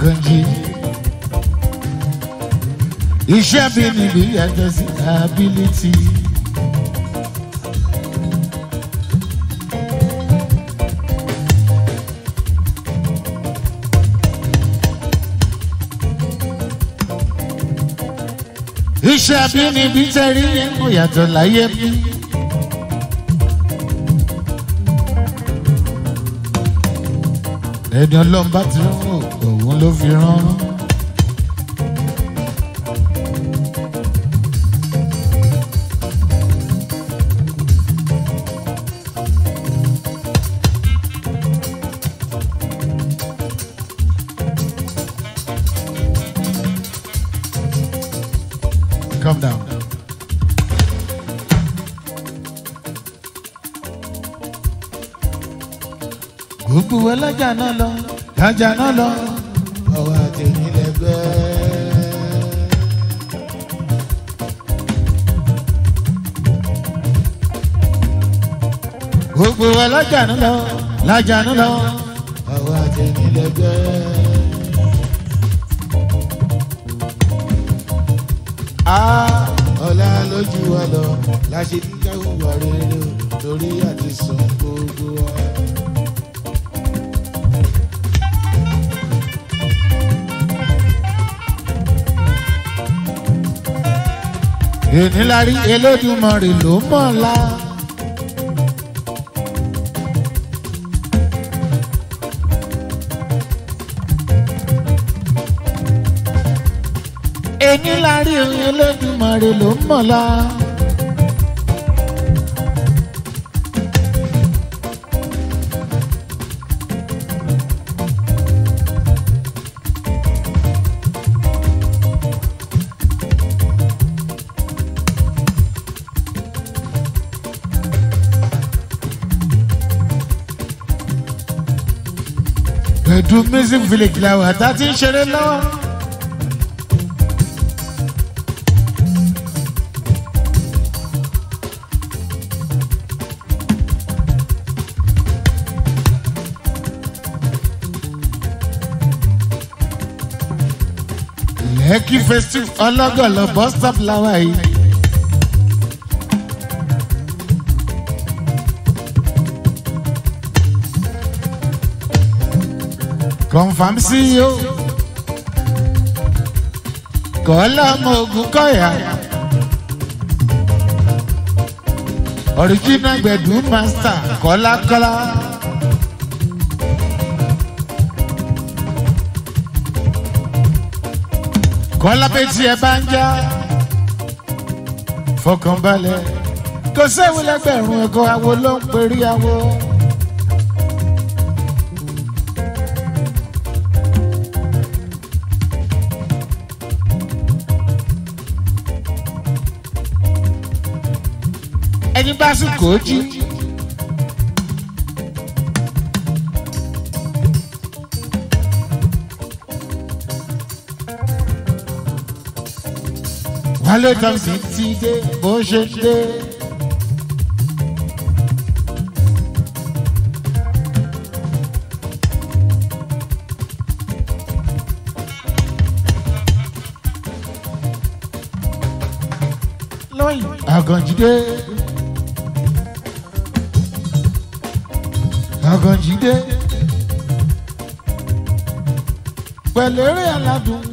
Àkànjí. Iṣẹ́ mi níbi yàtọ̀ sí ability. Iṣẹ́ abínibí tẹ̀rí yẹn kò yàtọ̀ láyé mi. Ẹni ọlọ́run bá ti rán òun ló fi rán. Calm down. Gbogbo ẹlẹ́jà náà lọ, jájà náà lọ, ọwọ́ àti ìlẹ́gbẹ́. Gbogbo ẹlẹ́jà náà lọ, lájà náà lọ, ọwọ́ àti ìlẹ́gbẹ́. ọlá lójú wa lọ láṣẹ kíkà hùwà rere o torí àti sàn gbogbo wa. ènìlárí Elédùmarè ló mọ̀ la. ènìlárí Elédùmarè ló mọ̀ la. Ẹ̀dùn music village làwọn àtà ti ń ṣeré lọ́wọ́. Lẹ́kì festival ọlọ́gọ̀lọ̀ bus stop làwọn yìí. confam CEO kọ́lá ọmọ ogun kọ́yà original gbẹ̀dú master kọ́lákọ́lá. kọ́lá pé tí ẹ bá ń já fọkànbalẹ̀ kò séwu lẹ́gbẹ̀rún ẹ̀kọ́ awo ló ń perí awo. ẹni bá sùn kò jí. wálé tọ́sí ti dé bó ṣe dé. lọ́yìn àgànjídé. àgànjídé. pẹ̀lú eré aládùn.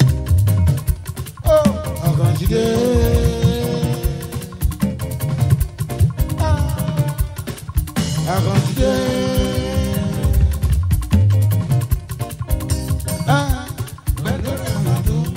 ó àgànjídé. àgànjídé. Ah, pẹ̀lú eré aládùn.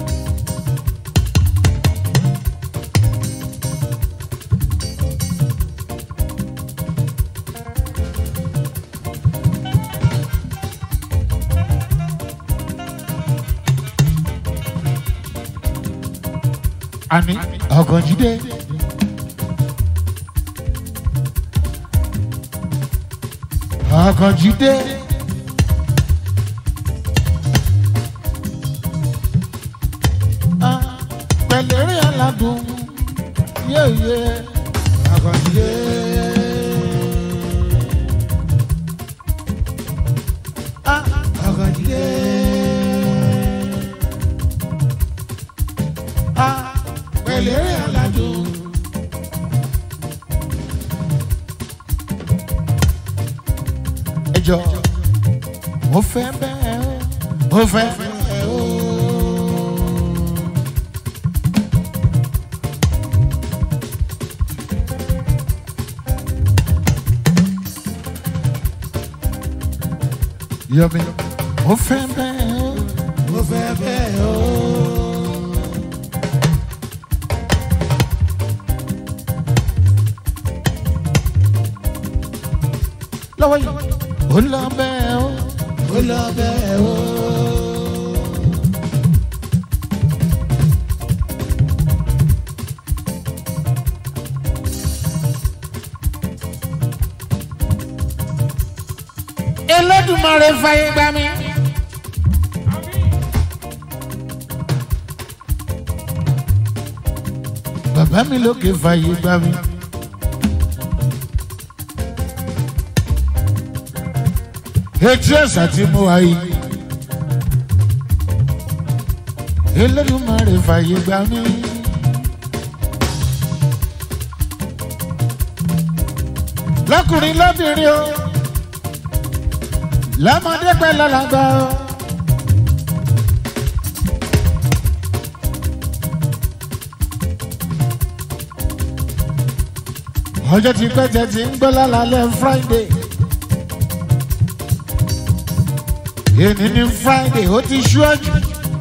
àní ọ̀gànjídé. ọ̀gànjídé. Ah, pẹ̀lú eré aládùn yéye ọ̀gànjídé. Ah, ọ̀gànjídé. jọ mo fẹ́ bẹ́ẹ̀ o mo fẹ́ bẹ́ẹ̀ o. Yọmi, mo fẹ́ bẹ́ẹ̀ o mo fẹ́ bẹ́ẹ̀ o. lọ́wọ́ yìí ó lọ bẹ́ẹ̀ o ó lọ bẹ́ẹ̀ o. Elédùmarè fàyè gbà mí. bàbá mi lókè fàyè gbà mí. etí ẹ̀sà tí mo wá yìí. Elédùmarè fàyè gbà mí. lọ́kùnrin lóbìnrin o lọ́mọdé pẹ́ lọ́lọ́gbà o. ọjọ́ tí pẹ́ tẹ̀ ti ń gbọ́ lálẹ́ Friday. èmi ní Friday ó ti ṣú ọ̀jù.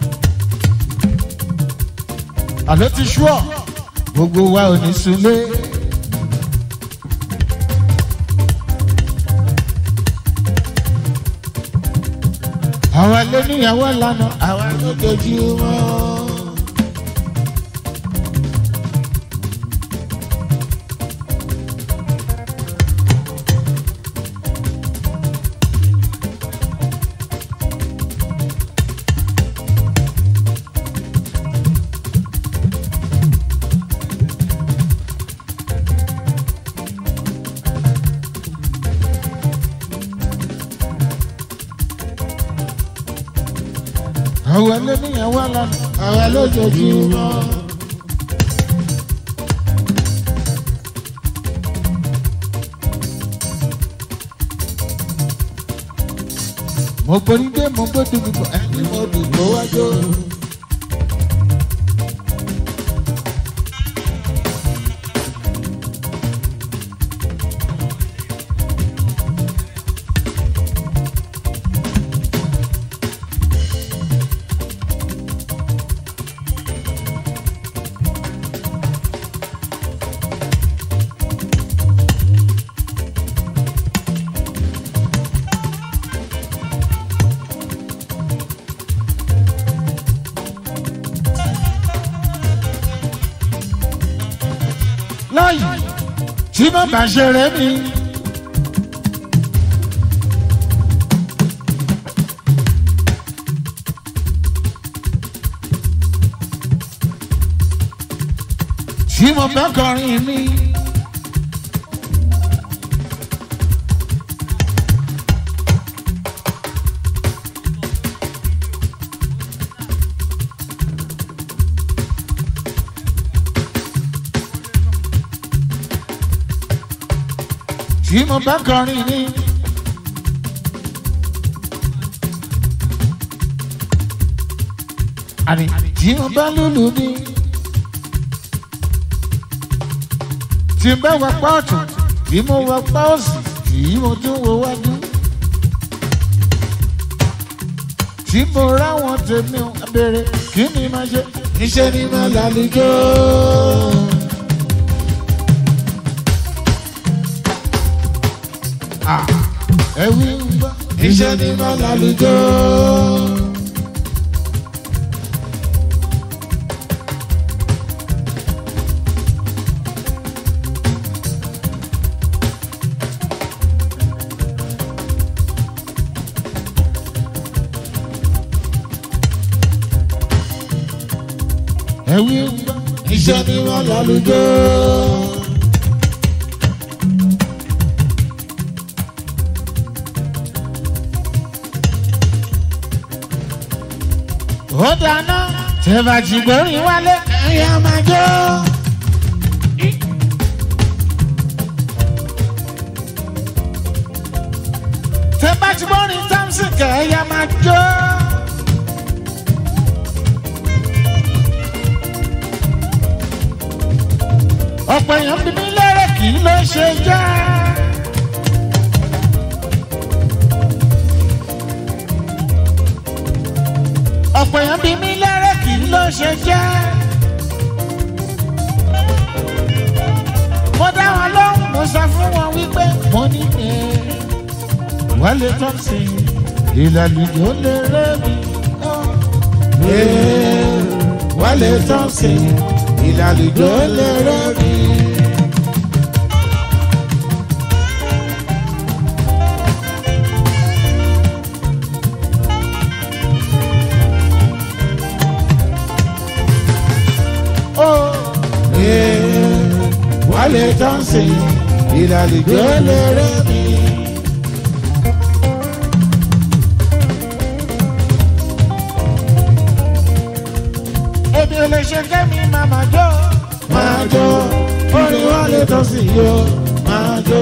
àló ti ṣú ọ̀ gbogbo wa ò ní sunlé. àwa ló níyàwó lánà àwa ló dojú wọn. àwa ló níyàwó lánà àwa ló dojú wọn. mo gbórí dé mo gbódù gbogbo ẹni mo dùgbò wájú. láyì tí mo bá ṣeré mi. tí mo bá kọrin mi. tí mo bá kọrin mi. àní tí mo bá lùlù mi. tí n bá wà pa ọ̀tún tí mo wà pa òsì tí mo tún wo wájú. tí mo ráwọn tèmi ò béèrè kí ni máa ṣe. iṣẹ́ ni máa lálejò. ẹ̀wí ń gbọ́. iṣẹ́ ni máa lálejò. ẹ̀wí ń gbọ́. iṣẹ́ ni máa lálejò. ó dáná tẹ̀bàjì gbórin wálé ẹ̀yà máa jó. tẹ̀bà ti gbọ́rin Thompson kẹ̀ẹ́yà máa jó. ọ̀pọ̀ èèyàn bí mi lérè kì í ló ṣe jẹ́. ọ̀pọ̀ èèyàn bí mi lérè kì í ló ṣe jẹ́. mo dá wọn lóhùn mo sọ fún wọn wípé mo ní ẹ Wálé Thompson ìlàlùjọ lè rẹ́ mi. Wálé Thompson ìlàlùjọ lè rẹ́ mi. Wálé Thompson ìlàlùjọ lè rẹ́ mi. Ebi ò lè ṣe kẹ́mi màmá jó. Máa jó, orin Wálé Thompson yó. Máa jó.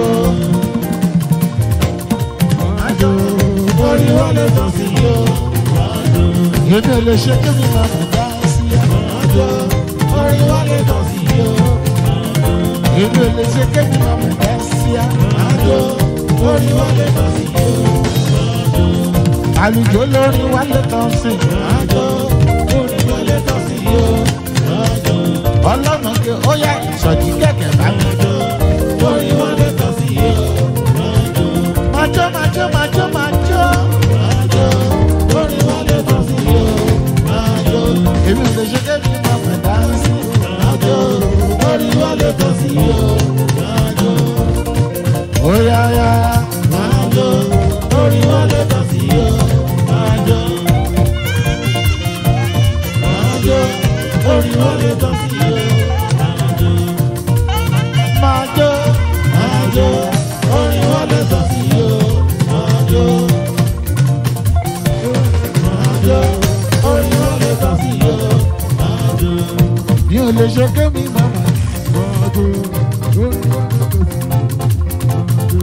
Máa jó, orin Wálé Thompson yó. Ebi ò lè ṣe kẹ́mi màmá dá sí. Máa jó, orin Wálé Thompson yó. Ebi ò lè ṣe kẹ́mi màmá dá sí. Máa jó, orin Wálé Thompson yó. Àlùjọ lórí Wálé Thompson. Máa jó, orin Wálé Thompson yó. Ọlọ́run kí ó yá ìsọjí kẹ̀kẹ́ bá mi jó. Orin Wálé Thompson yó. Máa jó, máa jó, máa jó, máa jó. Máa jó, orin Wálé Thompson yó. Máa jó, èmi ò lè ṣe kébì máa pẹ̀ dáńsì. Máa jó, orin Wálé Thompson yó. Máa jó. Ó yá yá. Máa jó, orin Wálé Thompson yó. Máa jó. Máa jó, orin Wálé Thompson yó. Máa jó, máa jó, orin Wálé Thompson yó. Máa jó. Máa jó, orin Wálé Thompson yó. Máa jó. Mi ò lè ṣe kémi màmá. Máa jó, orin Wálé Thompson.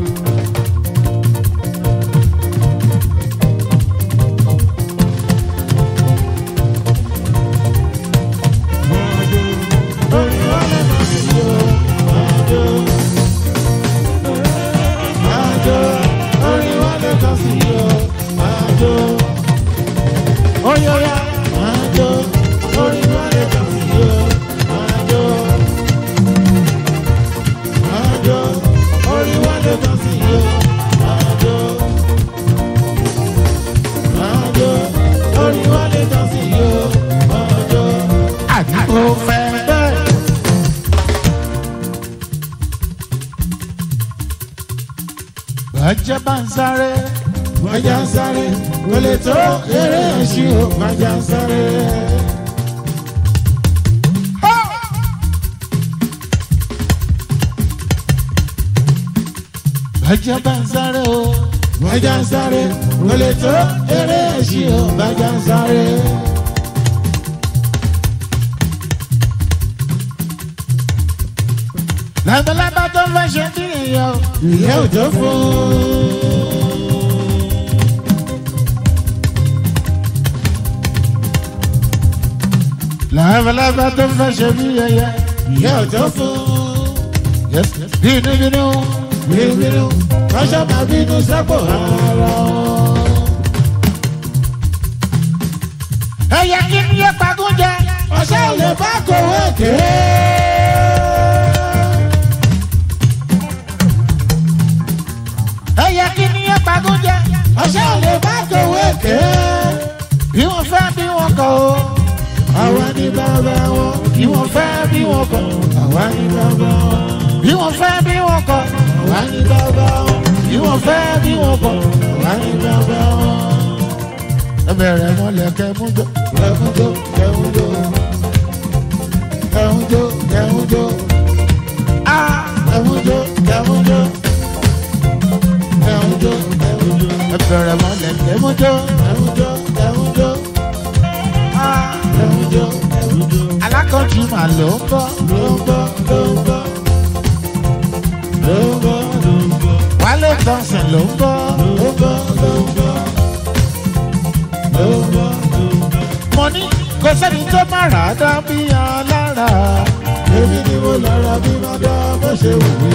Orin Wálé Thompson yó. Máa jó. Máa jó, orin Wálé Thompson yó. Máa jó. Oyoya. Máa jó, orin Wálé Thompson yó. Máa jó. Máa jó, orin Wálé Thompson yó. Máa jó. Máa jó, orin Wálé Thompson yó. Máa jó. Àdìgbò fẹ́ bẹ́ẹ̀. Bàjẹ́ bá ń sáré. Bàjẹ́ ń sáré. Kò lè tó eré ẹ̀ṣin o. Bàjẹ́ ń sáré. Bàjẹ́ bá ń sáré o. Bàjẹ́ ń sáré. Kò lè tó eré ẹ̀ṣin o. Bàjẹ́ ń sáré. Lábẹ́lábá tó fẹ́ ṣe kí nìyẹn o. Ìyẹn ò tó fún un. Lábẹ́lábá tó fẹ́ ṣe bí yẹyẹ. Ìyẹn ò tó fún un. Bínú bínú. Bínú bínú. Kọ́ṣọ́ máa bínú sápò ara wọn. Ẹyẹ kí ni yẹ pagún jẹ? Ọ̀sẹ̀ ò lè bá kòwé kéé. ẹyẹ kí ni ẹ pagún jẹ ọṣẹ ò lè bá kòwé ké bí wọn fẹ́ bí wọn kọ̀ o àwa ní bàbá wọn bí wọn fẹ́ bí wọn kọ̀ àwa ní bàbá wọn bí wọn fẹ́ bí wọn kọ̀ àwa ní bàbá wọn bí wọn fẹ́ bí wọn kọ̀ àwa ní bàbá wọn. ẹ bẹ̀rẹ̀ mọ́lẹ̀ kẹ́mújó kẹ́mújó kẹ́mújó kẹ́mújó kẹ́mújó ah kẹ́mújó kẹ́mújó kẹ́mújó kẹ́mújó ẹ bẹ̀rẹ̀ mọ́lẹ̀ kẹ́mújó kẹ́mújó kẹ́mújó ah kẹ́mújó kẹ́mújó alákọ̀ọ́jú mà ló ń bọ̀ ló ń bọ̀ ló ń bọ̀ ló ń bọ̀ ló ń bọ̀ Wálé Thompson ló ń bọ̀ ló ń bọ̀ ló ń bọ̀ ló ń bọ̀ ló ń bọ̀. mo ní kò sẹ́ni tó má rà á dá bí alára. èmi ni mo lára bí má dá bó ṣe wù mí.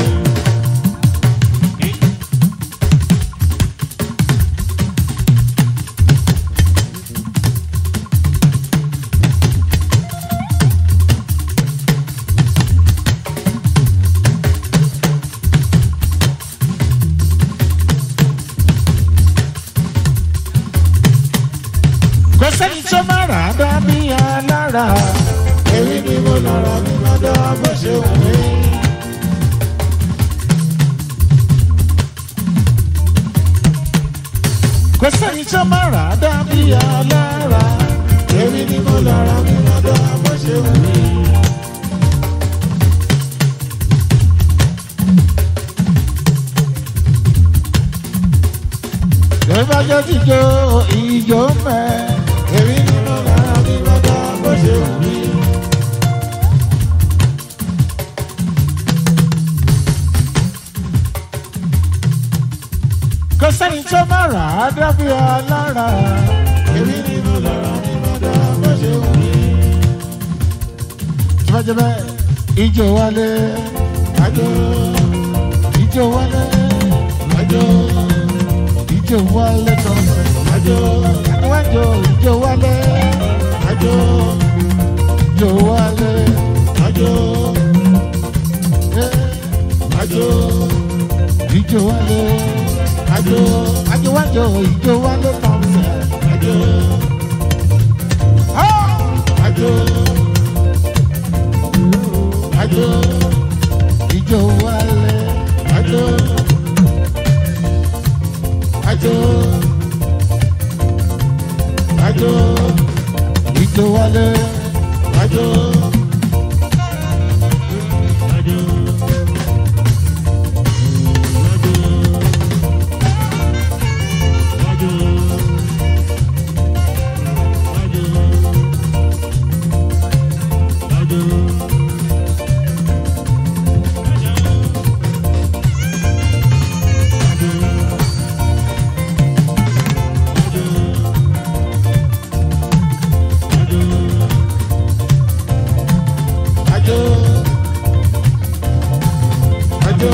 kò sẹ́ni tó má rà á dá bí alára. èmi ni mo lára bí má dá bó ṣe wù mí. kò sẹ́ni tó má rà á dá bí alára. èmi ni mo lára bí má dá bó ṣe wù mí. ìbájọ́ ti jó ìjó mẹ́. èmi ni mo lára bí má dá bó ṣe wù mí. kò sẹ́ni tó má rà á dá bí alára. èmi ni mo lára bí má dá bó ṣe wù mí. jẹ́bẹ́jẹ́bẹ́ ìjó wálé àjò ìjó wálé àjò ìjó wálé tọ́sẹ̀. àjò níwájú ìjó wálé àjò ìjó wálé. àjò eh, àjò ìjó wálé àjò àjọwájọ ìjó wálé tọ́sẹ̀. àjò àjò àjò ìjó wálé àjò àjò àjò ìjó wálé àjò àjò. Ajo, ajo,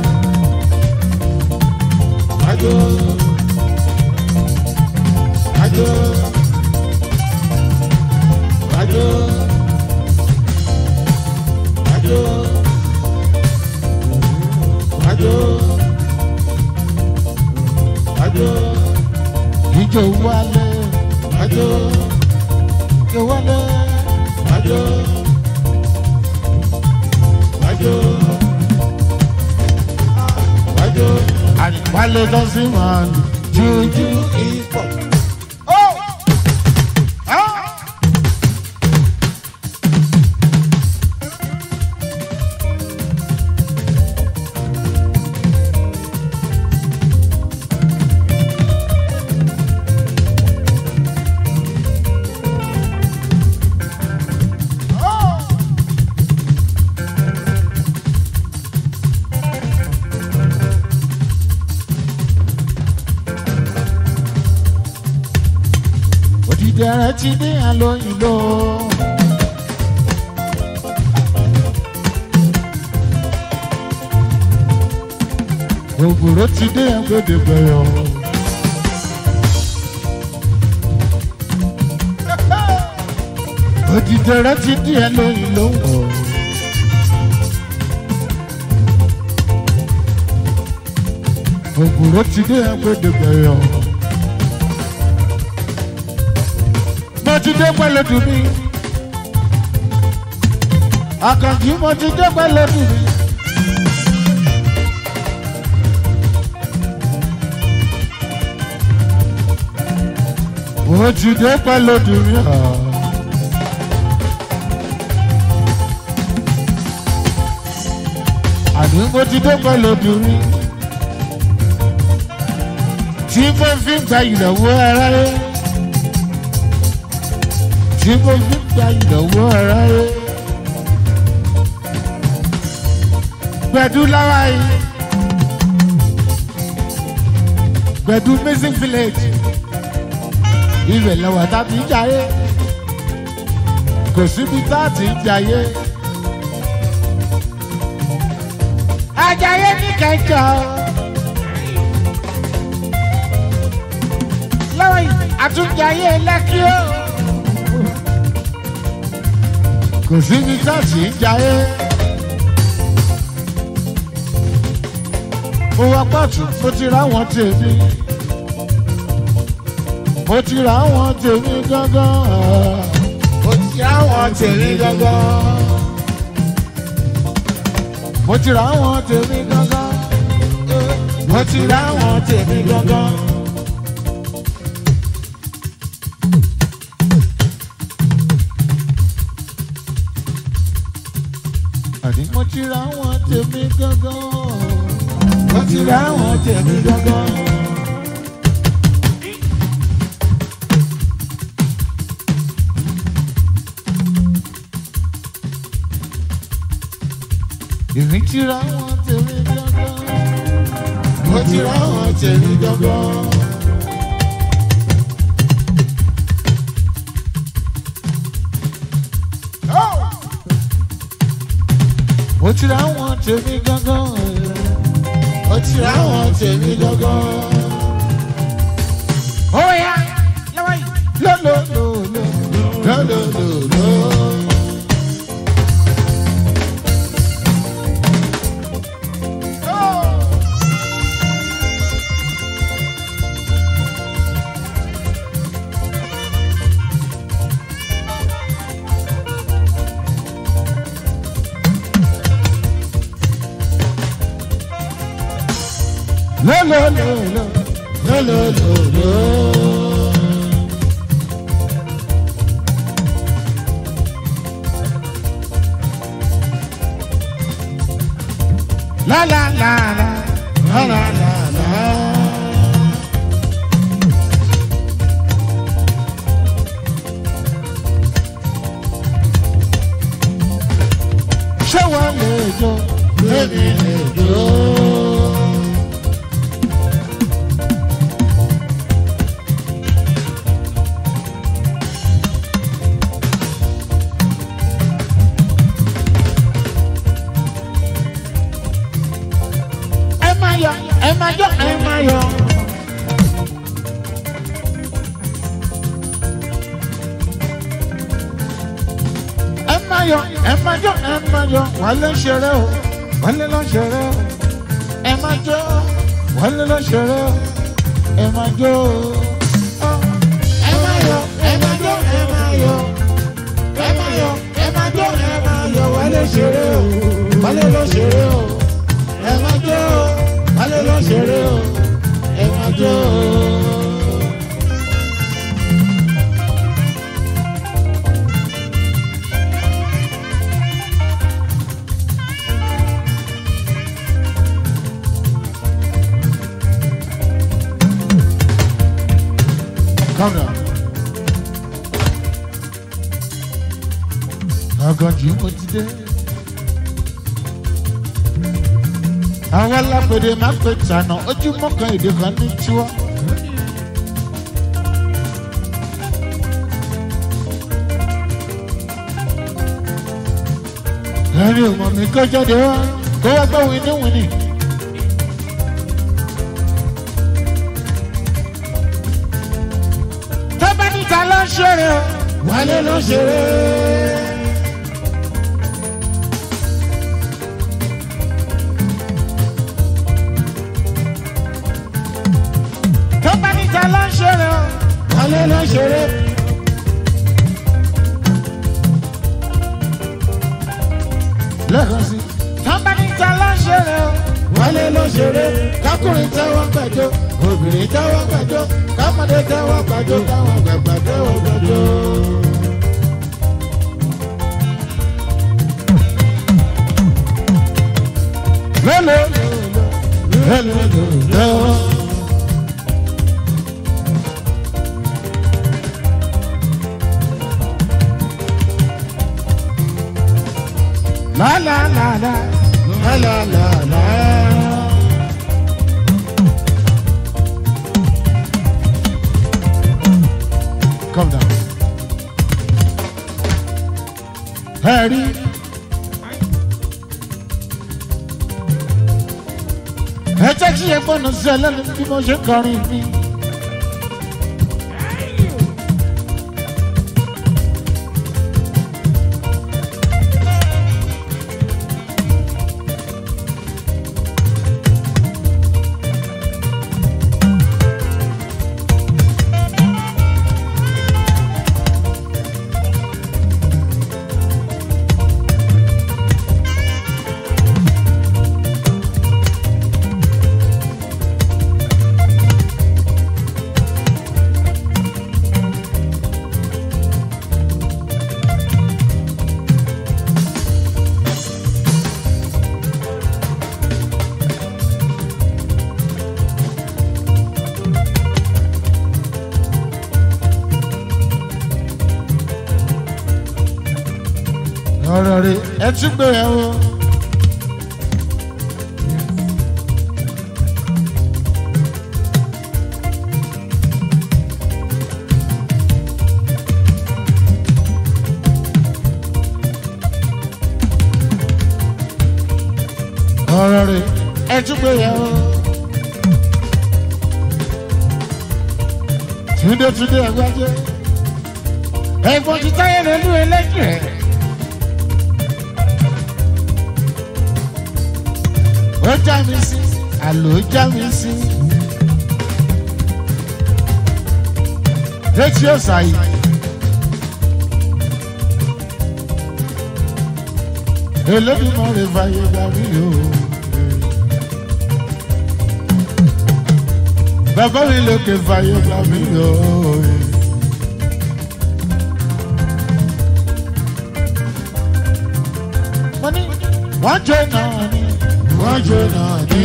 ajo, ajo, ajo, ajo, ajo, ajo, ìjó wálé ajo, ìjó wálé ajo, ajo, ajo. àríwálé lọ́sìn máa lù jújú. Hip hop. òdìdẹrẹ ti ní àlóyìnbó. ògùrò ti dé agbèdè bẹyọ. òdìdẹrẹ ti ní àlóyìnbó. ògùrò ti dé agbèdè bẹyọ. mo ti dé pẹ̀lú dùn mí. àkànjí mo ti dé pẹ̀lú dùn mí. mo ti dé pẹ̀lú dùn mí. àní mo ti dé pẹ̀lú dùn mí. tí mo fi ń gba ìrànwọ́ ara rẹ̀ tí mo fi ń gba ìnáwó ara rẹ. Gbẹ̀dú lára yìí. gbẹ̀dú missing village ibẹ̀ lẹ́wà tá a ti ń jayé kò síbi tá a ti ń jayé. Àjàyè ní kẹjọ. Lọ́wọ́ yìí, àtúnjayé lẹ́kí o. Kò síbi tá a ti ń jayé. Mo wá pàtó, mo ti ra àwọn tèmi. Mo ti ra àwọn tèmi gángan. Mo ti ra àwọn tèmi gángan mo ti ra àwọn tèmi gángan mo ti ra àwọn tèmi gángan. àní mo ti ra àwọn tèmi gángan mo ti ra àwọn tèmi gángan. èmi ti ra àwọn tèmi gángan mo ti ra àwọn tèmi gángan. mo ti ra àwọn tèmi gángan mo ti ra àwọn tèmi gángan. ó yá lọ́wọ́ yìí lọ́lọ́lọ́lọ́ lọ́lọ́lọ́lọ́. lo lo lo lo lo lo lo. La la la la la la la la. Ṣé wọ́n lè jó? Lèmi lè jó. ẹ máa yọ ẹ máa yọ ẹ máa yọ. ẹ máa yọ ẹ máa yọ ẹ máa yọ wálé ń ṣeré o wálé ló ń ṣeré o ẹ máa jó wálé ló ń ṣeré o ẹ máa jó o. ẹ máa yọ ẹ máa yọ ẹ máa yọ ẹ máa yọ ẹ máa jó ẹ máa yọ wálé ṣeré o wálé ló ń ṣeré o ẹ máa jó o wálé ló ń ṣeré o ẹ máa jó o. Calm down. Ọgọ́jì mo ti dé. Àwọn alápèdè máa ń pè tànà ojúmọ́ kan èdè kan ní tiwọ́. Ẹni ò mọ̀ mí kó jáde wá kó wá gbọ́ wíníwíní. Tó bá níta ló ń ṣeré o, wálé ló ń ṣeré. tó bá níta ló ń ṣeré o. wálé ló ń ṣeré. lẹ́ẹ̀kan sí. tó bá níta ló ń ṣeré o. wálé ló ń ṣeré. kákùnrin tẹ́wọ́ gbàjọ́ obìnrin tẹ́wọ́ gbàjọ́ kámọ́dé tẹ́wọ́ gbàjọ́ káwọn gbàgbà tẹ́wọ́ gbàjọ́. lọ́lọ́ lọ́lọ́ lọ́lọ́. La la la la la la la la. ẹ rí. ẹ jẹ́ kí ẹ gbọ́nà sí ẹ lẹ́nu bí mo ṣe ń kọrin mi. ọ̀rọ̀ rẹ̀ ẹ tún gbé yẹn o. ọ̀rọ̀ rẹ̀ ẹ tún gbé yẹn o. túndé túndé ẹgbẹ́jẹ́ ẹ̀gbọ́n ti táyé lólu ẹlẹ́jẹ̀. ó já mi sí àlò já mi sí. létí ọ̀sà yìí. Elédùnmọ̀ rẹ̀ fàyè gbà mí o. Bàbá mi lókè fàyè gbà mí o. Mo ní wọ́n jẹ́ náà ni wọ́n jẹ́ náà ni.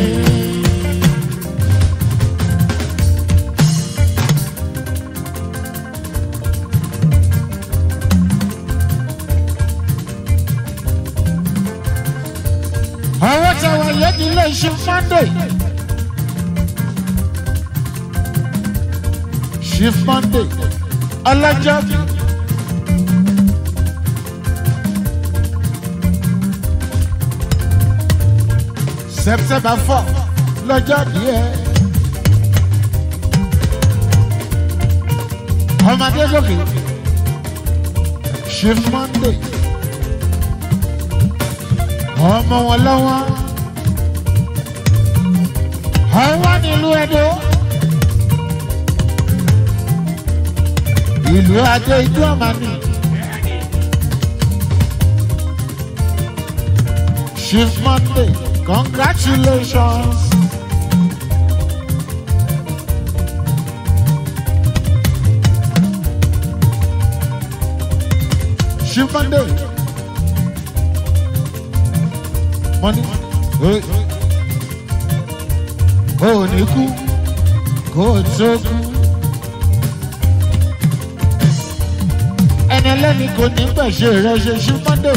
àwọn táwọn yẹn ní ilé iṣẹ́ monday chief monday ọlọ́jọ́ bí. september four lọ́jọ́ díẹ̀. ọmọdé lókè chief monday ọmọ wọn lọ́wọ́ ọwọ́ nílùú ẹ̀dọ́ ìlú adé ìlú ọ̀mánì chief monday congratulations. chief monday. money. Hey. Ó ní kú kó o tó kú. Ẹni ẹlẹ́ni kò ní pẹ̀ṣẹ̀ rẹ̀ ṣe sí Mọ́ndé.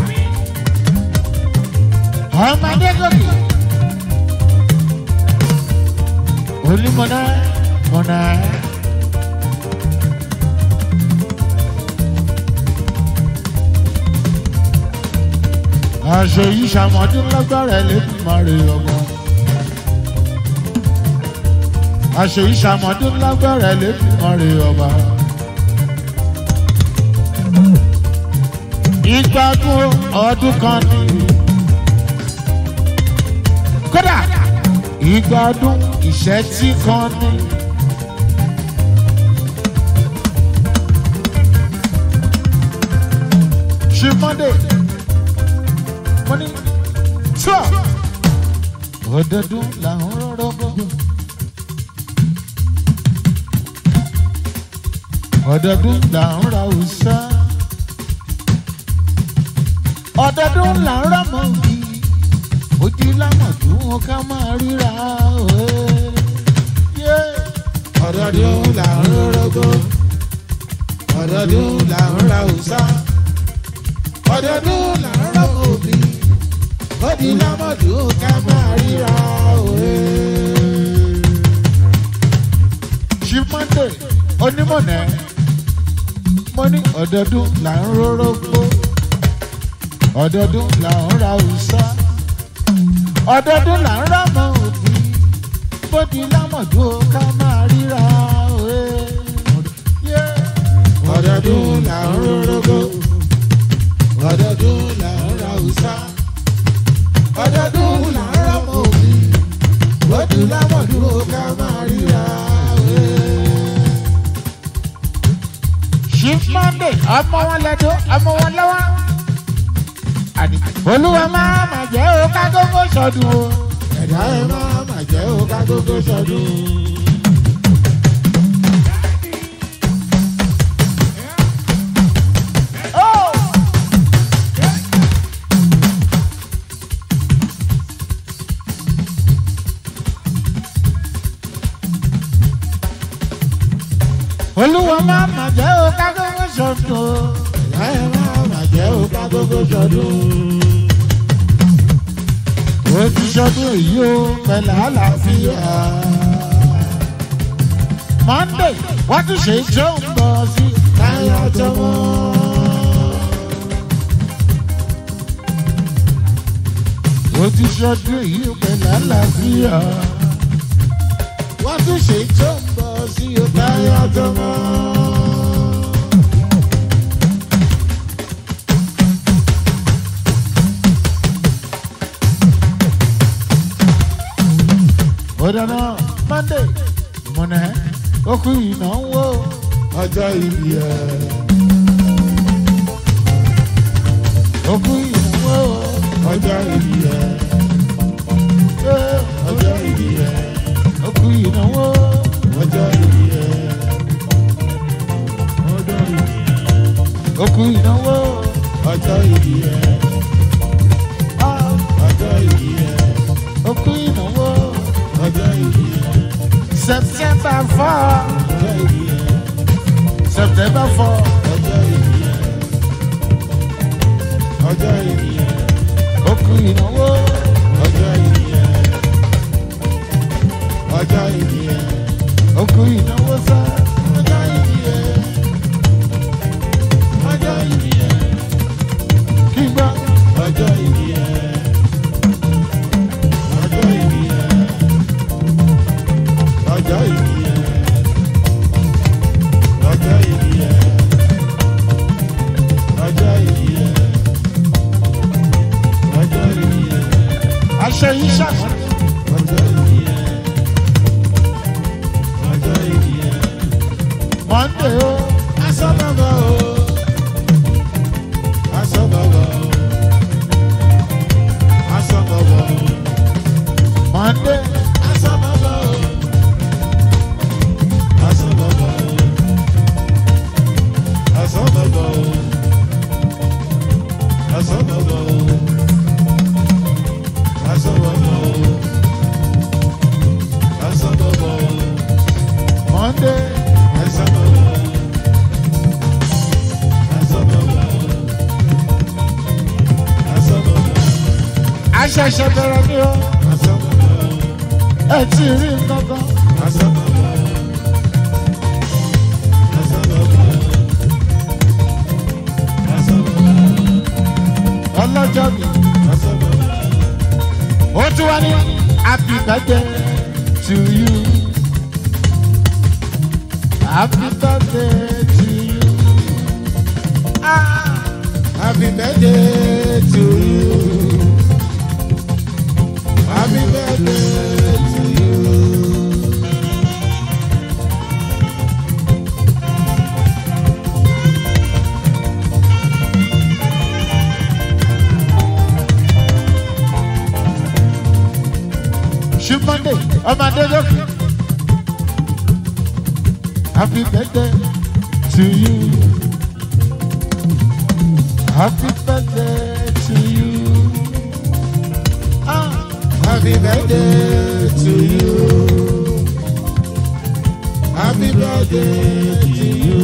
Ọmọdé gòkè. Olúmọ̀nà mọ̀nà. àṣẹ yìí ṣàmọ́dún lágbára ẹlẹ́dùnmarè ọmọ. àṣẹ yìí ṣàmọ́dún lágbára ẹlẹ́dùnmarè ọba. ìgbádùn ọdún kan ní. kódà ìgbádùn ìṣẹ́tí kan ní. ṣe monday money tíọ́ ọdọọdún làwọn rọrọ gbogbo ọdọọdún làwọn ra òòṣà ọdọọdún làwọn ra mọ òbí ojú lámọdún wọn ká máa ríra òwe. ọdọọdún là ń rọrọgbó ọdọọdún là ń ra òòṣà ọdọọdún là ń rọgbó òbí odi lámọdún ká máa ríra òwe. ṣí monday onímọ̀nà mo ní ọdọọdún là ń rọrọ gbó ọdọọdún là ń ra òòṣà ọdọọdún là ń ra mọ òbí bódi lámọ̀dún ó ká máa ríra òwe. ọdọọdún là ń rórógbó ọdọọdún là ń ra òòṣà ọdọọdún là ń rọmọ òbí bójú lámọ̀dúró ká máa ríra òwe. chief monday ọmọ wọn lẹdọ ọmọ wọn lọ́wọ́ àní olúwa máa mà jẹ́ o ká gógó sọdún o. ẹ̀dá ẹ̀ máa mà jẹ́ ó ká gógó sọdún. olúwa máa mà jẹ́ o ká gógó sọdún o. ẹ̀dá ẹ̀ máa mà jẹ́ ó ká gógó sọdún. ó ti sọdún èyí o pẹ̀lú àlàáfíà. monday wọ́n tún ṣe tó ń bọ̀ sí. táyà tọmọ. ó ti sọdún èyí o pẹ̀lú àlàáfíà. wọ́n tún ṣe tó ń bọ̀ sí o táyà tọmọ. ó dáná monday mọ̀nà ó kú ìnáwó. ọjọ́ ìbí ẹ̀. ó kú ìnáwó. ọjọ́ ìbí ẹ̀. ọjọ́ ìbí ẹ̀. ó kú ìnáwó. ọjọ́ ìbí ẹ̀. ọjọ́ ìbí ẹ̀. ó kú ìnáwó. ọjọ́ ìbí ẹ̀. ọjọ́ ìbí ẹ̀. ó kú ìnáwó. ọjọ́ ìbí ẹ̀. september four. ọjọ́ ìbí ẹ̀. september four. ọjọ́ ìbí ẹ̀. ọjọ́ ìbí ẹ̀. ó kú ìnáwó. ọjọ́ ìbí ẹ̀. ọjọ́ ìbí ẹ̀. ó kú ìnáwó sá. ọjọ́ ìbí ẹ̀. ọjọ́ ìbí ẹ̀. kí n gbọ́. ọjọ́ ìbí ẹ̀. ọjọ́ ìbí ẹ̀. ọjọ́ ìbí ẹ̀. ọjọ́ ìbí ẹ̀. ọjọ́ ìbí ẹ̀. ọjọ́ ìbí ẹ̀. aṣọ yìí ṣàkóso. ọjọ́ ìbí ẹ̀. ọjọ́ ìbí ẹ̀. monday o. asọ́bàbà o. asọ́bàbà o. asọ́bàbà o. monday. asọ́bàbà o. asọ́bàbà o. asọ́bàbà o. asọ́bàbà o. asọ́bàbà o. asọ́bàbà o. monday. asọ́bàbà o. asọ́bàbà o. asọ́bàbà o. aṣẹ̀ṣẹ̀ bẹ̀rẹ̀ ni o. asọ́bàbà o. ẹ ti rí nǹkan kan. asọ́bàbà o. asọ́bàbà o. asọ́bàbà o. ọlọ́jọ́ mi. asọ́bàbà o. ó tún wá ní happy birthday to you. happy birthday to you. Ah. Happy birthday to you. Happy birthday to you. ṣí monday ọmọ adédọ́kì. happy birthday to you. happy birthday to you. Ah. Happy birthday to you. Happy birthday to you.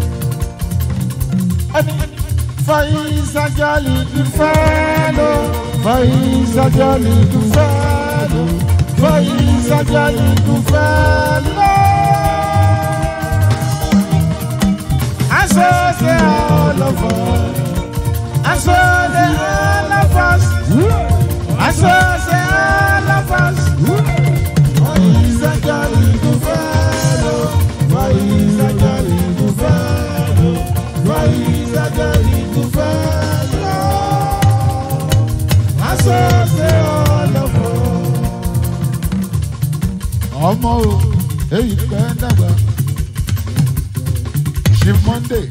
ẹni fọyín sájọ́lì ìfẹ́ ló. Faiza jolly do fellow. Faiza jolly do fellow. I saw the all of us. I saw the all of us. I saw the all of us. Faiza jolly do fellow. Faiza jolly do fellow. Faiza jolly do fellow. I saw the all of us. ọmọ o èyí pẹ́ dàgbà ṣe monday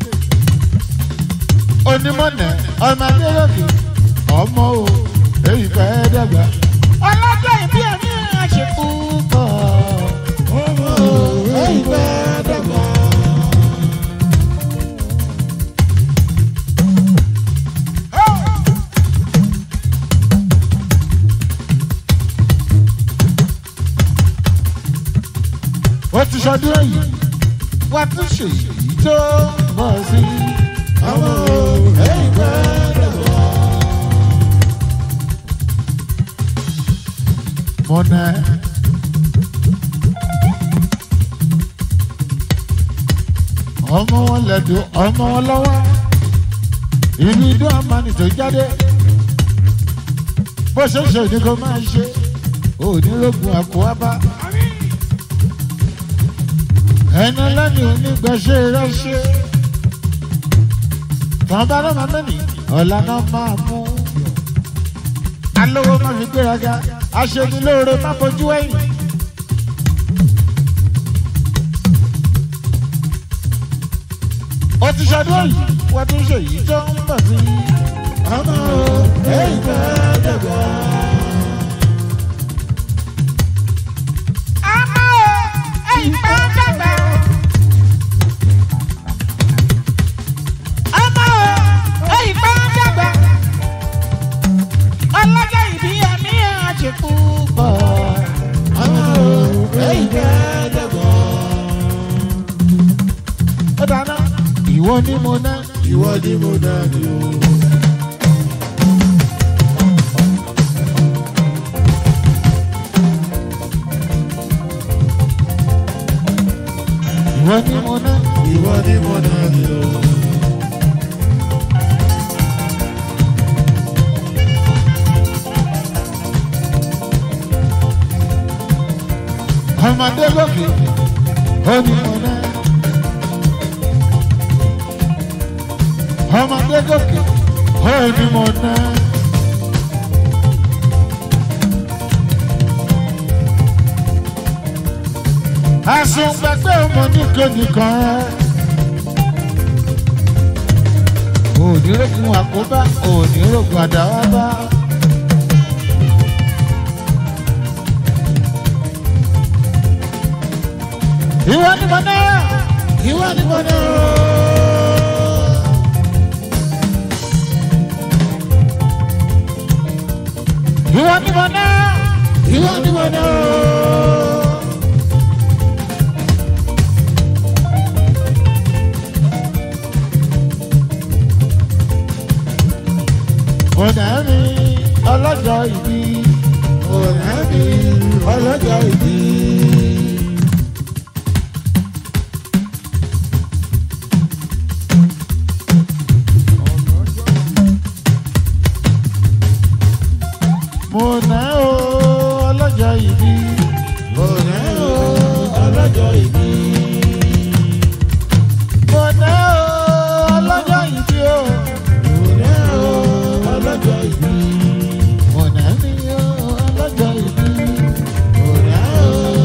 onímọ̀nà ọmọ adéyọ̀kì ọmọ o èyí pẹ́ dàgbà. ọlọ́jọ́ ìbí ẹ̀mí àṣekú kọ̀ ọmọ o èyí pẹ́ dàgbà. ó ti ṣọdún èyí wá tún ṣe èyí tó bọ̀ sí. ọmọ èyí pẹ́ dàgbà. mọ̀nà ọmọ wọn lẹ́dùn ọmọ wọn lọ́wọ́ ìlú idú àmàlì tó jáde bó ṣe ṣe ní kó máa ṣe onírògùn àkóhábá ẹni lẹ́nu onígbàṣẹ́ rẹ́ṣẹ́ tàn bá lọ́mọ mẹ́mí ọ̀la náà máa mú alówó má fi gbéraga aṣenilóore má fojú ẹ̀yìn. ó ti ṣàdúrà yìí wọ́n tún ṣe èyí tó ń bọ̀ sí i. ọmọ èyí fẹ́ dẹ̀gbà. ọmọ èyí fẹ́ dẹ̀gbà. ọmọ èyí fẹ́ dẹ̀gbà. ọlọ́jọ́ ìbí ẹ̀mí àṣekú pọ̀ ọmọ èyí fẹ́ dẹ̀gbà. ó dáná ìwọ ni mo ná. ìwọ ni mo dá ní o. ìwọ ni mo ná. ìwọ ni mo dá ní o. ọmọdé lókè ó ní mo ná. ọmọdé lókè ó ní mo ná. àsùnpẹ̀pẹ̀ ọmọ nìkan nìkan ẹ̀. ònírògùn àkóbá ònírògùn àdáwábá. ìwọ ni mo ná. ìwọ ni mo ná. ìwọ ni mo ná. ìwọ ni mo ná. ọ̀nà mi ọlọ́jọ́ ìbí. ọ̀nà mi ọlọ́jọ́ ìbí. mo ná o ọlọ́jọ́ ìbí. mo ná o ọlọ́jọ́ ìbí. mo ná o ọlọ́jọ́ ìbí o. mo ná o ọlọ́jọ́ ìbí. mo ná mi o ọlọ́jọ́ ìbí. mo ná o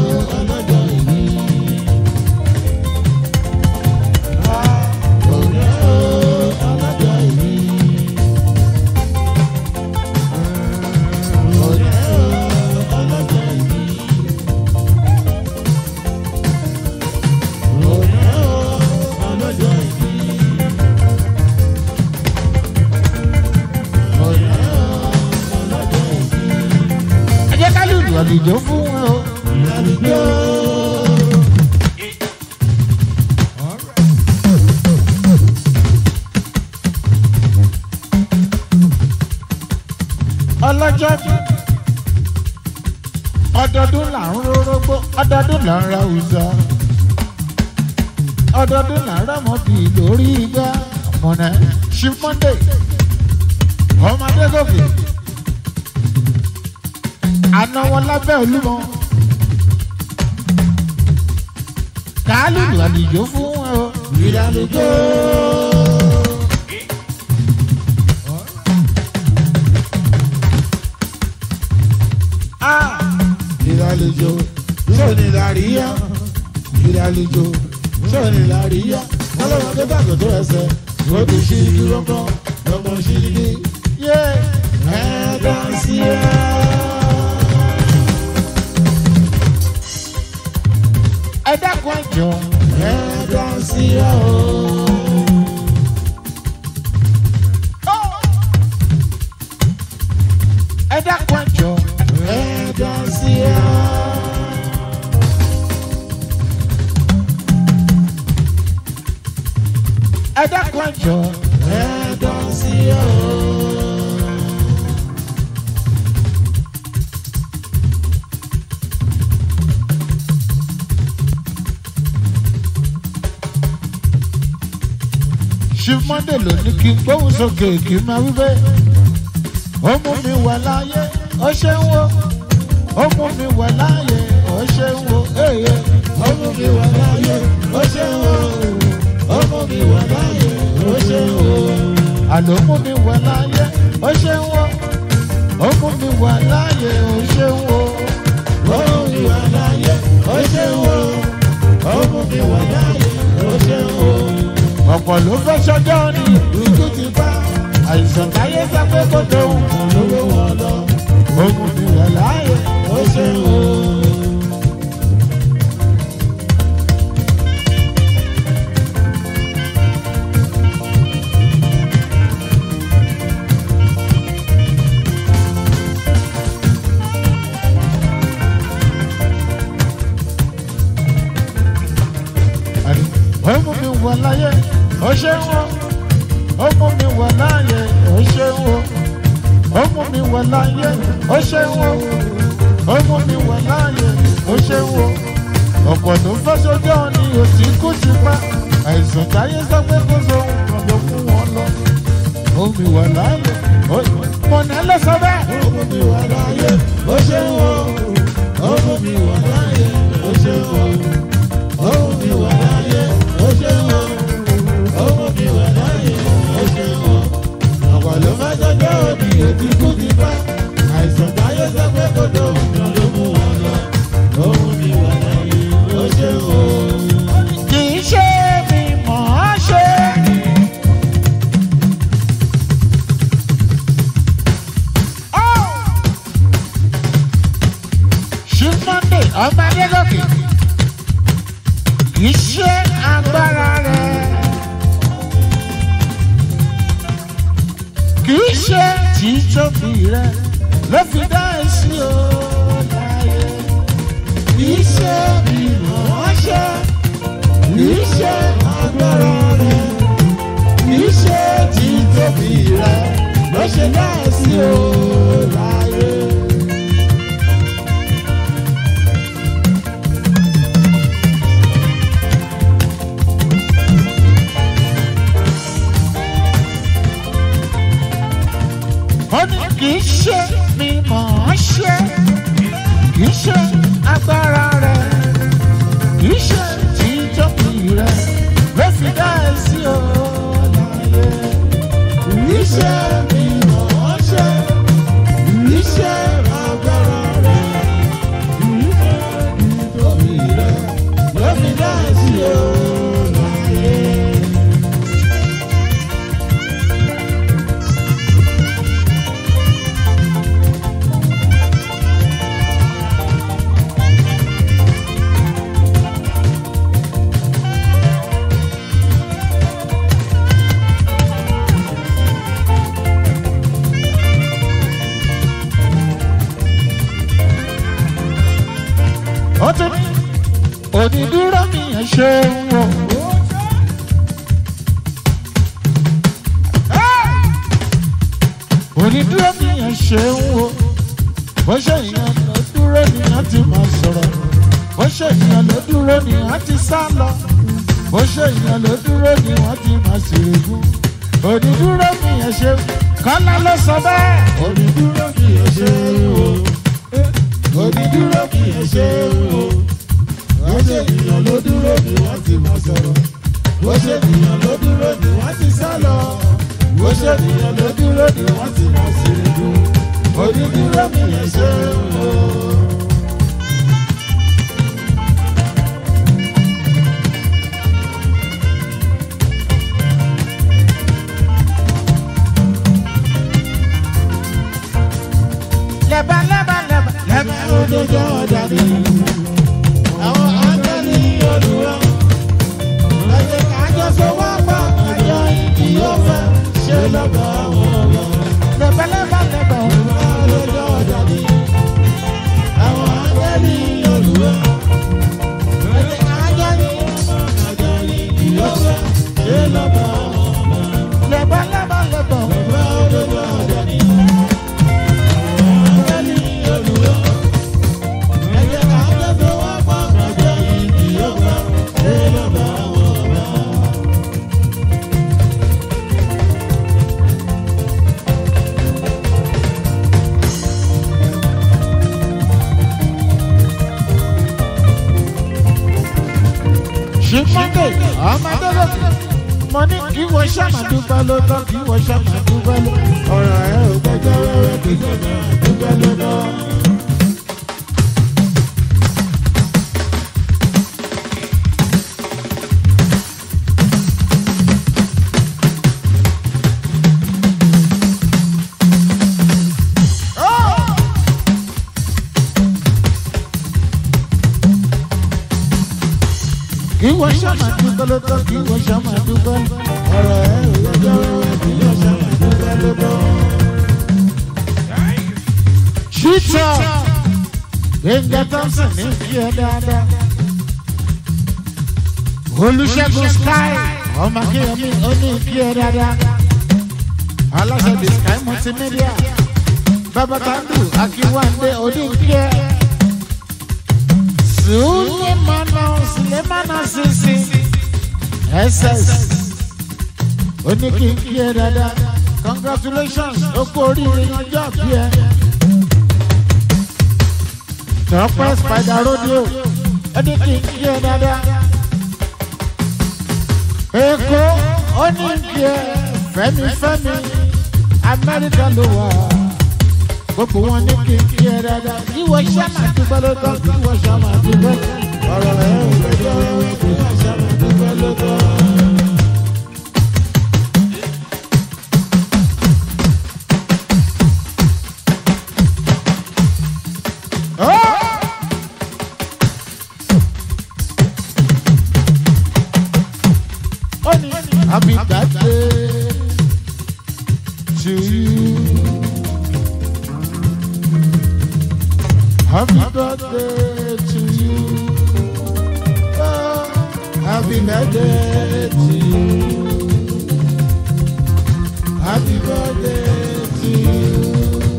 ọdọọdún là ń ra òòsà ọdọọdún là ń rámọ bì lórí igbá mọ̀nà chief monday ọmọdé gòkè àná wọn lábẹ́ olúmọ kàálù àlùjọ fún ẹ o ìdálójó. ìdálójó sóni làríyá ìdálójó sóni làríyá ọlọ́run tó bàgọ́ tó ẹsẹ̀ ó ti ṣí dúró kan lọ́mọ ṣí ní yé ẹ̀ẹ́dá sí ẹ̀. ẹ dákun ẹjọ ẹ̀ẹ́dá sí ẹ̀ o. ẹ dákun ẹjọ ẹ̀ẹ́dá sí ẹ̀. ẹ dákun ẹjọ ẹ̀ẹ́dá sí ẹ̀ o. chief monday ló ní kí n gbóhùn sókè kí n máa wí bẹ́ẹ̀ ó mú mi wà láàyè ó ṣe ń wo ó mú mi wà láàyè ó ṣe ń wo èyẹ ọmọ mi wà láyé ó ṣe ń wò ọmọ mi wà láyé ó ṣe ń wò àló mú mi wà láàyè ó ṣe ń wo ó mú mi wà láàyè ó ṣe ń wo ọmọ mi wà láyé ó ṣe ń wò ọmọ mi wà láyé ó ṣe ń wò ọ̀pọ̀ ló fẹ́ ṣọjọ́ ni ikú ti bá àìsàn táyé sọ pé kó tó wù olówó wọn lọ ó mú mi wà láàyè ó ṣe ń wò ó mú mi wà láàyè ó ṣe ń wo ó mú mi wà láàyè ó ṣe ń wo ó mú mi wà láàyè ó ṣe ń wo ó mú mi wà láàyè ó ṣe ń wo ọ̀pọ̀ tó fẹ́ sójú ni òsì kú ti pa àìsàn táyé sọ pé kó so nǹkan ló fún wọn lọ ó mi wà láàyè ó mọ̀nà ló sọ bẹ́ẹ̀. ọmọ mi wà láyé ó ṣe ń wò ọmọ mi wà láyé ó ṣe ń wò ọmọ mi wà láyé ó ṣe ń wò ọmọ mi wà láyé ó ṣe ń wò ọ̀pọ̀ ló má jọjọ́ òbí ètí kú ti bá àìsàn táyé sọ pé kò tó nǹkan ló mú wọn lọ ọmọ mi wà láyé ó ṣe ń wò. kì í ṣe mi mọ̀ ọ́ ṣe. ṣí monday ọmọ adégòkè kì í ṣe agbára rẹ̀ kì í ṣe títóbi rẹ̀ ló fi dá èsì o láyé. Iṣẹ́ mi mọ̀ ṣe, iṣẹ́ agbára rẹ̀, iṣẹ́ tí tóbi rẹ̀ ló ṣe láìsí o láyé. ó ní kì í ṣe mi mọ̀ ọ́ ṣe kì í ṣe agbára rẹ̀ kì í ṣe títóbi rẹ̀ ló fi dá ẹ sí o láyé. Iṣẹ́ mi mọ̀ ṣe, iṣẹ́ agbára rẹ̀, iṣẹ́ tí tóbi rẹ̀ ló fi láìsí o láyé. ó tún ní onídúró mi ẹ̀ ṣe ń wò. onídúró mi ẹ̀ ṣe ń wò. bó ṣe ìyẹn lọ dúró nìyẹn ti máa sọ̀rọ̀. bó ṣe ènìyàn ló dúró ni wọ́n ti sá lọ bó ṣe ènìyàn ló dúró ni wọ́n ti máa ṣèrègùn onídúró mi yẹn ṣe kọ́lá ló sọ bẹ́ẹ̀ onídúró kì í ṣe o onídúró kì í ṣe o wọ́n ṣe ènìyàn ló dúró ni wọ́n ti máa sọ̀rọ̀ wọ́n ṣe ènìyàn ló dúró ni wọ́n ti sá lọ wọ́n ṣe ènìyàn ló dúró ni wọ́n ti máa ṣèrègùn onídúró kì í ṣe o. lẹ́bà lẹ́bà lẹ́bà lẹ́bà. òdodo ọ̀dàdì àwọn ángẹ́lì olùwà ẹ̀jẹ̀ kájọ sọ wá pa àjọ ìdí yóò fẹ́ ṣe lọ́gbà àwọn ọ̀gá. lẹ́bà lẹ́bà lẹ́bà. òdodo ọ̀dàdì àwọn ángẹ́lì olùwà ẹ̀jẹ̀ kájọ ní àjọ ìdí yóò fẹ́ ṣe lọ́gbà àwọn ọ̀gá. lẹ́bà lẹ́bà lẹ́bà. òdodo ọ̀dàdì àwọn ángẹ́lì olùwà ẹ̀jẹ̀ kájọ sọ wá pa àjọ ìdí yóò fẹ́ ṣe lọ́gbà àwọn ọ̀gá. ṣìpọ́ndé ọmọdé lókè mo ní kí wọ́n ṣàmàdúgbà ló tán kí wọ́n ṣàmàdúgbà ló ọ̀rọ̀ ẹ̀ ò gbẹ́jọ́ wẹ́wẹ́ kì í ṣàmàdúgbà ló tán. kí wọ́n ṣàmàdúgbà ló tán kí wọ́n ṣàmàdúgbà ọ̀rọ̀ ẹ̀ ò gbẹ́jọ́ wẹ́wẹ́ kì í ṣàmàdúgbà ló tán. ṣíṣọ́ gbẹ̀ngà thompson ní kí ẹ dáadáa. olùṣègùn sky ọmọ akínyẹmí ó ní kí ẹ dáadáa. aláṣẹ the sky multimedia babakandu akiwande oníkẹ́. sulemana sulemana sisi ss oníkíkí ẹ dáadáa congratulations ó kú oríire ọjọ́ bí ẹ. tọ́pẹ́ spider rodeo oníkíkí ẹ dáadáa. èkó oníkí ẹ fẹ́mi fẹ́mi amẹ́ríkà ló wà gbogbo wọn ní kíkí ẹ dáadáa ìwọ sàmà dúpẹ́ ló tọ́ ìwọ sàmà dúpẹ́ ọ̀rọ̀ ẹ̀ ò gbẹ́jọ́ wẹ́wẹ́ ìwọ sàmà dúpẹ́ ló tọ́. Happy birthday to you. Happy birthday to you. Oh, happy birthday to you. Happy birthday to you.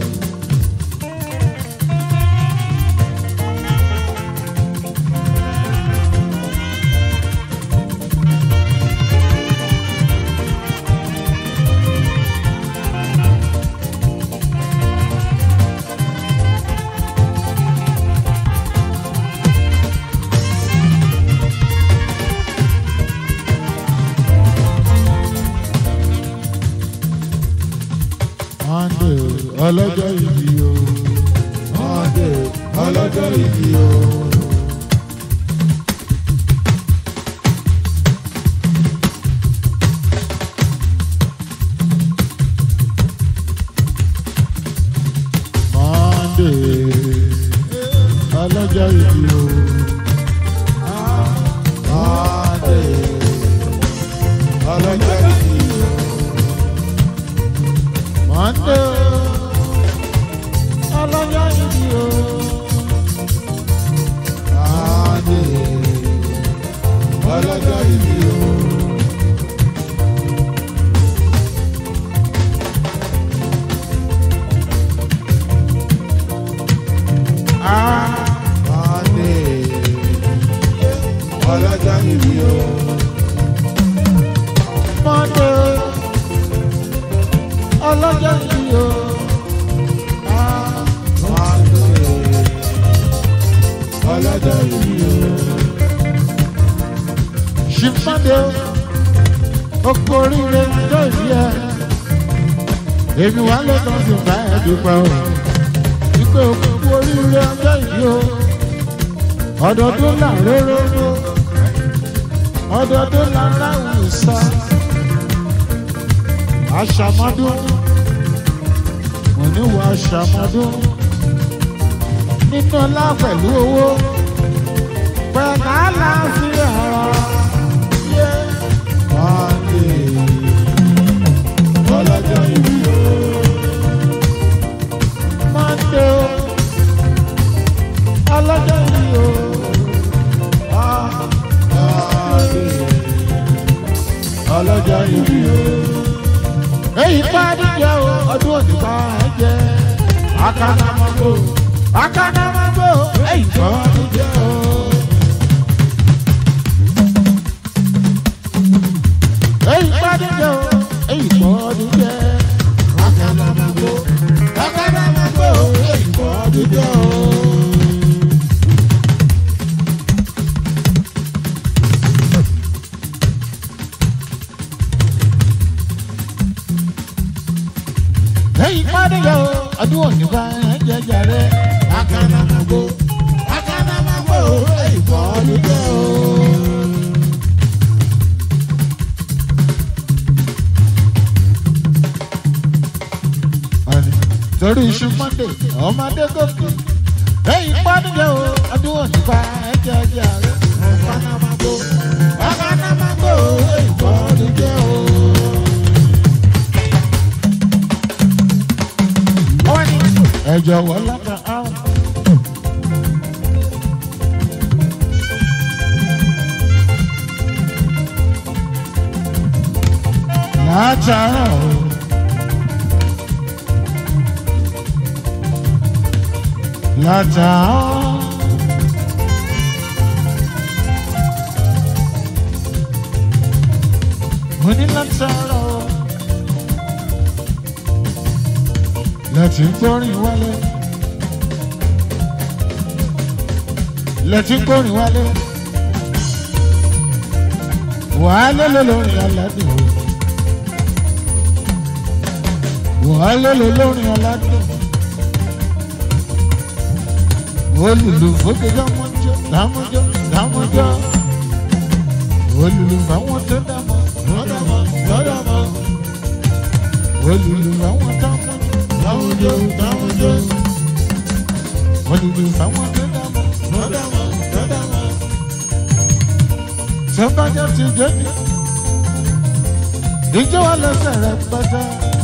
Monday ọlọ́jọ́ ìbí o. Monday ọlọ́jọ́ ìbí o. Monday ọlọ́jọ́ ìbí o. Monday ọlọ́jọ́ ìbí o. Monday ọlọ́jọ́ ìbí o. ọlọ́jọ́ ìbí o. mọ́ndé ọlọ́jọ́ ìbí o. ọlọ́jọ́ ìbí o. ṣìfọ́ndé oko oríire tó ìbí ẹ. èmi wà lọ́dọ̀ sí bá ẹ dúpẹ́ o. ìpè òkú oríire ọjọ́ ìbí o. ọdọọdún là róróró ọdọọdún là ráwùú sá. aṣàmọ́dún mo ní wọ aṣàmọ́dún nínú ọlá pẹ̀lú owó pẹ̀lú àlàáfíà yé Mọ́ndé ọlọ́jọ́ ìbí o. mọ́ndé o ọlọ́jọ́ yìí o Mọ́ndé ọlọ́jọ́ ìbí o. èyí pàdé jẹ́ o ọdún òní bá ẹ jẹ́ akánámọ́gbò akánámọ́gbò èyí pàdé jẹ́ o. èyí pàdé jẹ́ o èyí pàdé jẹ́ Akánámágbó akánámágbó èyí kọ́ ọdún jẹ́ o. èyí pàdé jẹ́ o ọdún òní bá ẹ jẹ́ jàre. Akánámágbó akánámágbó èyí kọ́ ọdún jẹ́ o. Àní, torí iṣu monday ọmọdé gòkè lẹ́yìn pọ́nìyàn o ọdún òní bá ẹjẹ́ ẹjẹ́ ààrẹ. Akánámágbó akánámágbó èyí kọ́ ọdún jẹ́ o. wọ́n ní ẹ jọ̀wọ́ lọ́kàn áwọn. látàárọ̀ o. látàárọ̀. mo ní látàárọ̀ o. lẹ́tí ń gbórin wálé. lẹ́tí ń gbórin wálé. wàhálà ló lórin aládùn o. wàhálà ló lórin aládùn. olùlù fòkè dámọ́jọ́ dámọ́jọ́ dámọ́jọ́. olùlù fáwọn tó dámọ́ lọ́dọ̀mọ́ lọ́dọ̀mọ́ olùlù fáwọn dámọ́ láwùjọ láwùjọ olùlù fáwọn tó dámọ́. lọ́dọ̀mọ́ lọ́dọ̀mọ́. sọ́bàjọ́ ti dé ní. ìjọ wa lọ́sẹ̀ rẹ̀ pátá.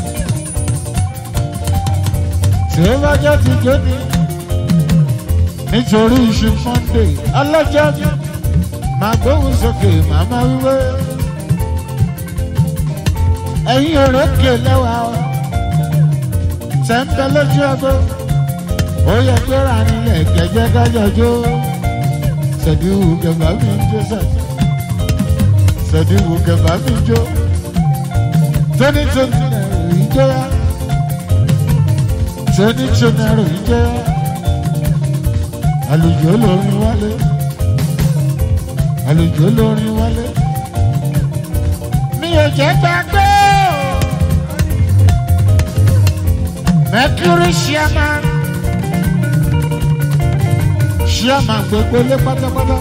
sọ́bàjọ́ ti dé ní. nítorí iṣu monday ọlọ́jọ́ mi máa gbóhùn sókè màmá wíwé. ẹ̀yin òrókè lẹ́wà o. tẹ́ńpẹ́ lójú ẹgbẹ́. ó yẹ kó rà nílẹ̀ kẹjẹ kájọjọ́. sẹ̀díwù kẹfà mi ń jó sẹ́sẹ̀ sẹ̀díwù kẹfà mi jó tóní tóní ẹ̀rù ìjọ ya tóní tóní ẹ̀rù ìjọ ya àlùjọ lórin wálé àlùjọ lórin wálé mi ò jẹ́ gbàgbé o mercury chairman chairman gbogbo lé pátápátá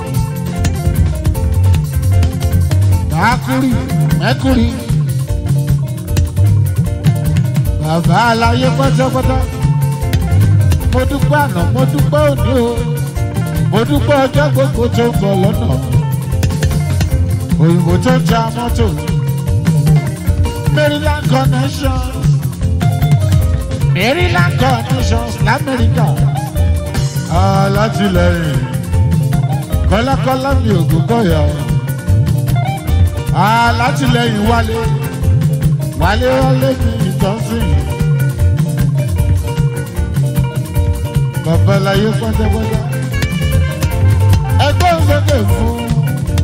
mercury mercury bàbá aláyé pátápátá mo dúpẹ́ àná mo dúpẹ́ òní o mo dúpẹ́ ọjọ́ gbogbo tó ń bọ̀ lọ́nà òyìnbó tó ń ta mọ́tò maryland connection maryland connection lamẹ́ríkà alátìlẹyìn kọ́lákọ́lá mi ògùn kọ́yà alátìlẹyìn wálé wálé wálé mi ìtọ́sìn babaláyé pátápátá ẹgbẹ́ òsókè fún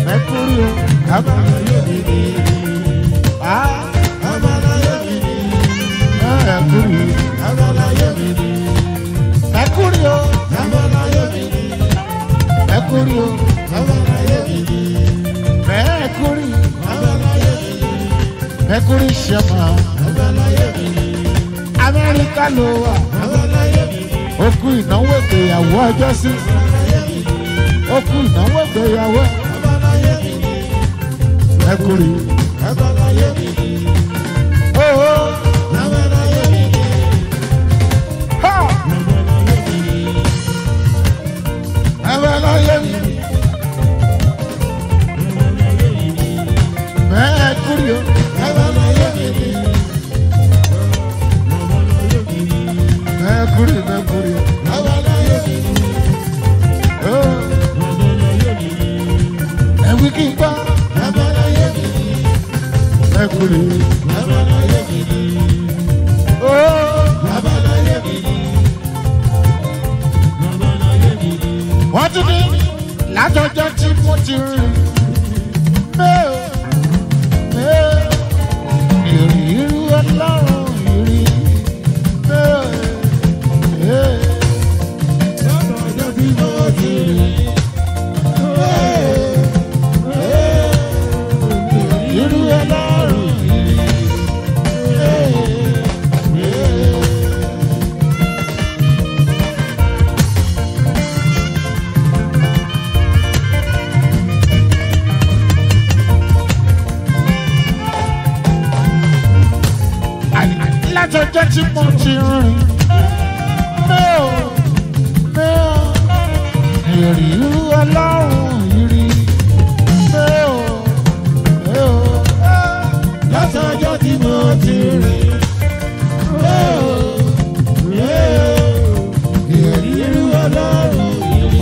Mercury, abalaye mi ni. Ah, Abalaye mi ni, Mercury, abalaye mi ni, Mercury, abalaye mi ni, Mercury, abalaye mi ni, Mercury, abalaye mi ni, Mercury Shema, abalaye mi ni, Amẹ́ríkà ló wà. abalaye mi ni, Ó kú ìnáwó ìgbéyàwó ọjọ́ sí. abalaye mi ni, Ó kú ìnáwó ìgbéyàwó. abalaye mi ni, Mercury, abalaye mi ni, oh, oh, abalaye mi ni, ha, abalaye mi ni, abalaye mi ni. Mercury, abalaye mi ni, Mercury, Mercury, abalaye mi ni, oh. Ẹ̀wí kí n gbọ́. abalaye mi ni, Mercury, abalaye mi ni, oh. abalaye mi ni, Wọ́n tún ní látọjọ́ tí mo ti rìn. Mẹ́ò, mẹ́ò, ìrìírú ọlọ́run ìrì. Mẹ́ò, mẹ́ò. ọjọ́ tí mo ti rìn. irú ọlọ́run yìí. látọjọ́ tí mo ti rìn mẹ́ò mẹ́ò ìrìírú ọlọ́run yìí mẹ́ò mẹ́ò. látọjọ́ tí mo ti rìn. Ìrírí ọlọ́run ìrì.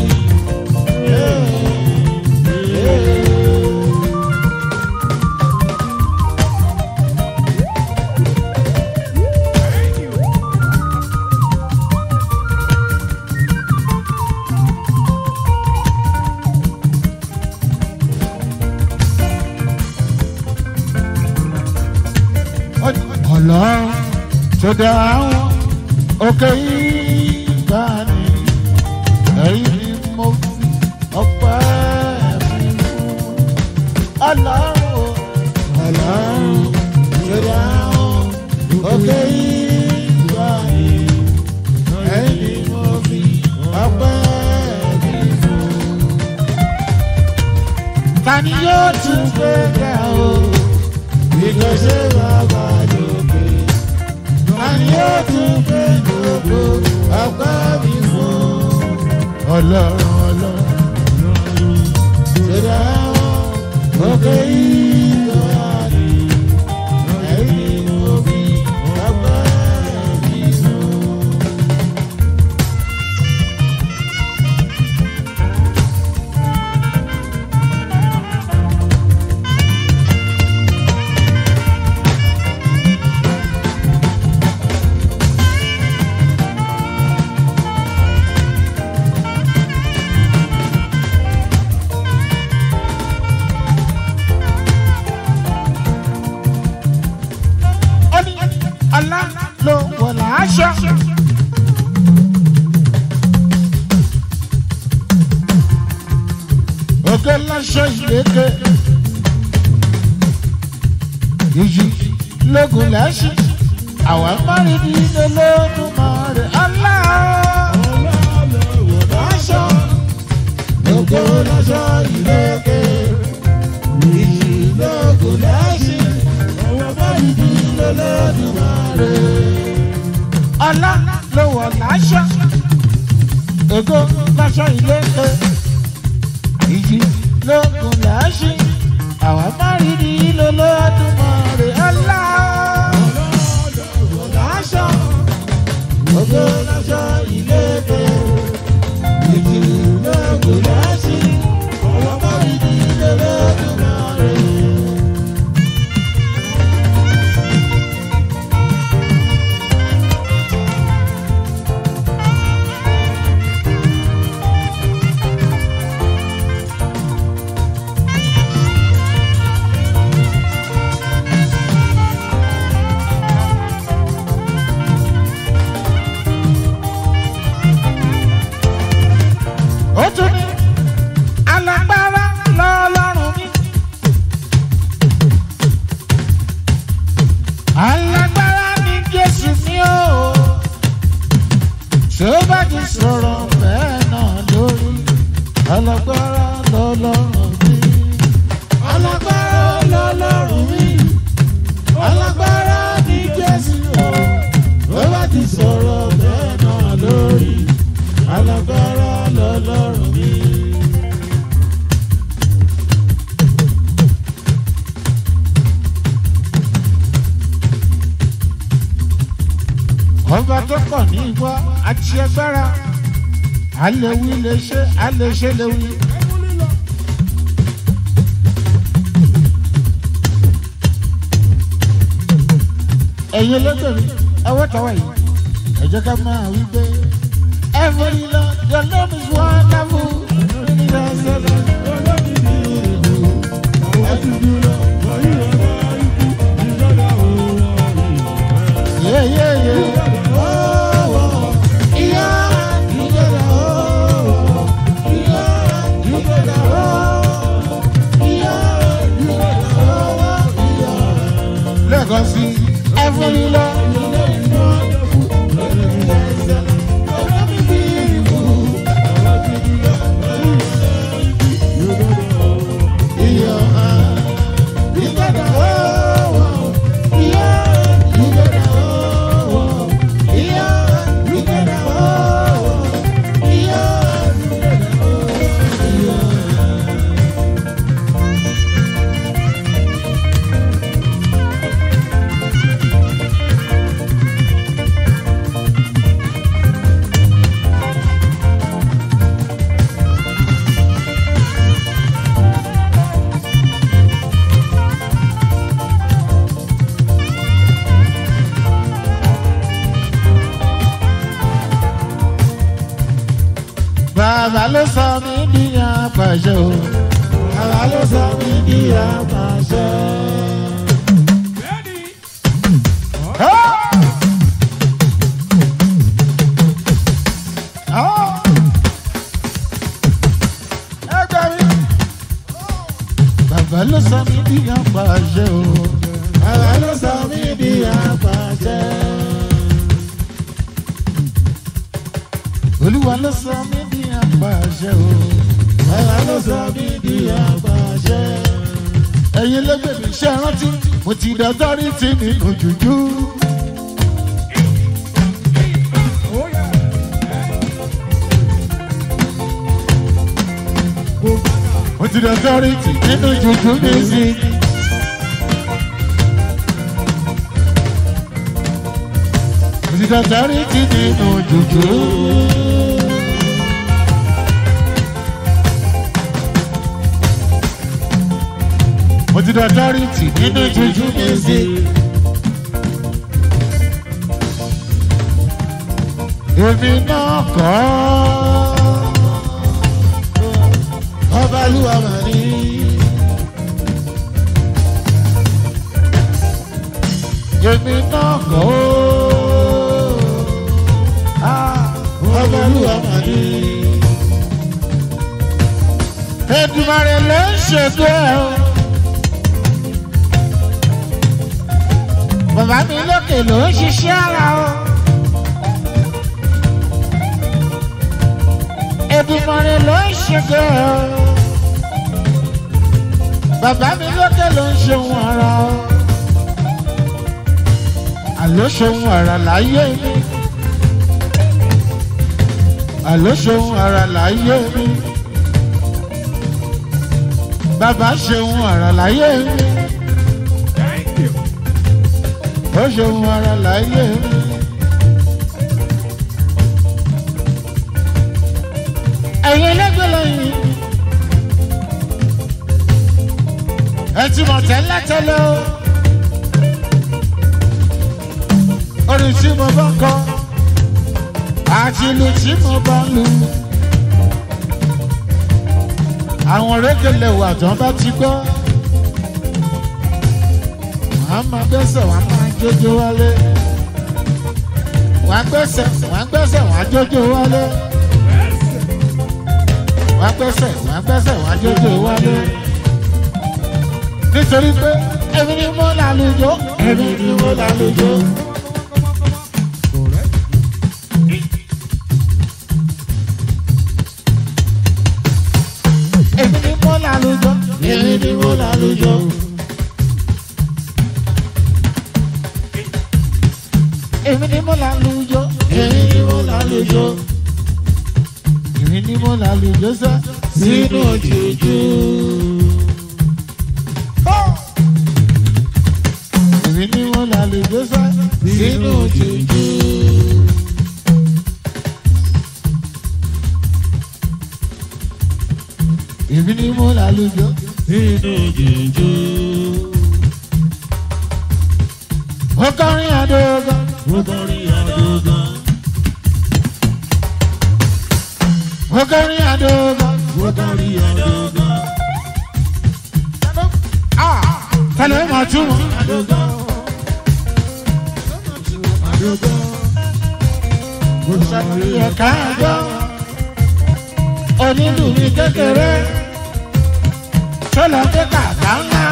ọlọ́run tó dá àwọn òkè ìgbà ni ẹ̀yìn ni mo fi ọpẹ́ mi fún ọlọ́run o. Ọlọ́run tó dáhùn òkè ìgbà ni. Ẹ̀yin ni mo fi ọpẹ́ mi fún. ta ni yóò tún gbé ga o. Ìgbésẹ̀ bàbá lókè. Àní yóò tún gbé gbogbo ọpẹ́ mi fún. ọlọ́run ọlọ́run Tó dáhùn òkè ìgbà ni. Ẹ̀yin ni mo fi ọpẹ́ mi fún. ó ní ọlá ló wọ̀ láṣọ. òkè láṣọ ìlékè ìjì lógun lẹ́sìn àwọn márùn-ún ilé lóòdùn mọ́rẹ̀ ọlá. Aṣọ lóko lọ́ṣọ́ ìlókè. Ìjì lóko lẹ́sìn. Ọwọ́ báyìí di lọ́lọ́dúnmáre. ọlá ló wọ̀ láṣọ. ògo láṣọ ìlékè ìjì lógun lẹ́sìn àwọn márùn-ún ilé lóòdùn mọ́rẹ̀ ọlá. Aṣọ lóko lọ́ṣọ́ ìlókè. Ìjì lóko lẹ́sìn. Ọwọ́ báyìí di lọ́lọ́dúnmáre. ó tún ní alágbára lọ́lọ́run mi. alágbára ní jésù mi o ṣé ó bá ti sọ̀rọ̀ bẹ́ẹ̀ náà lórí alágbára lọ́lọ́run mi. alágbára lọ́lọ́run mi alágbára ní jésù o ó bá ti sọ̀rọ̀ bẹ́ẹ̀ náà lórí alágbára lọ́lọ́run mi. ọba tó pọ̀ ní ìwọ àti agbára àlewí lè ṣe àlèṣe lè wí. ẹ̀yin olóògbèmí ẹwọ́ tọ́wọ́ yìí ẹ jẹ́ ká máa wí pé every lord your name is wonderful. Yeah, yeah, yeah. lẹ́ẹ̀kan sí every lord. bàbá ló sọ mí di apàṣẹ o. Àwa ló sọ mí di àpàṣẹ. bàbá ló sọ mí di apàṣẹ o. Àwa ló sọ mí di àpàṣẹ. olúwa ló sọ mí di apàṣẹ o. Àwa ló sọ mí di àpàṣẹ. ẹ̀yin lẹ́gbẹ̀ẹ́ ṣe rántí mo ti dọ́tọ́rí tì mí òjòjú. mo ti dọ́tọ́rí tì nínú jùjú music. mo ti dọ́tọ́rí tì nínú jùjú. mo ti dọ́tọ́rí tì nínú jùjú music. èmi náà kọ́ Ọba Olúwa mà ní. èmi náà kọ́ Ah, Ọba Olúwa mà ní. Èdùmàrè ló ń ṣètò ẹ̀ o. Bàbá mi lókè ló ń ṣiṣẹ́ ara o. Èdùmàrè ló ń ṣètò ẹ̀ o. Bàbá mi lókè ló ń ṣe ohun ara o. Àló ṣe ohun ara láyé mi. Àló ṣe ohun ara láyé mi bàbá ṣeun ara láyé mi ó ṣeun ara láyé mi. ẹ̀yin ẹlẹ́gbẹ́ lẹ́yìn ẹ ti mọ̀ tẹ́lẹ̀ tẹ́lẹ̀ o orin tí mo bá kọ àti ìlú tí mo bá lù àwọn rékèlè wà tán bá ti gbọ́ wọ́n á máa gbẹ́sẹ̀ wọ́n á máa jójó wálé wọ́n á gbẹ́sẹ̀ wọ́n á gbẹ́sẹ̀ wọ́n á jójó wálé wá gbẹ́sẹ̀ wá gbẹ́sẹ̀ wá jójó wálé. nítorí pé èmi ni mo lálejò èmi ni mo lálejò. èmi ni mo lálejò èmi ni mo lálejò. èmi ni mo lálejò èmi ni mo lálejò. èmi ni mo lálejò sá sínú òjòjò. èmi ni mo lálejò sá sínú òjòjò. èmi ni mo lálejò Nínú jòjò. ó kọrin àdógán. Mo kọrin àdógán. ó kọrin àdógán. Mo kọrin àdógán. tẹlẹ mọ túmọ̀. Àdógán. Àdógán. Mo kọrin ẹ̀ka ẹ̀gbọ́ onílù mi kékeré tó lọ dé kàkà ńlá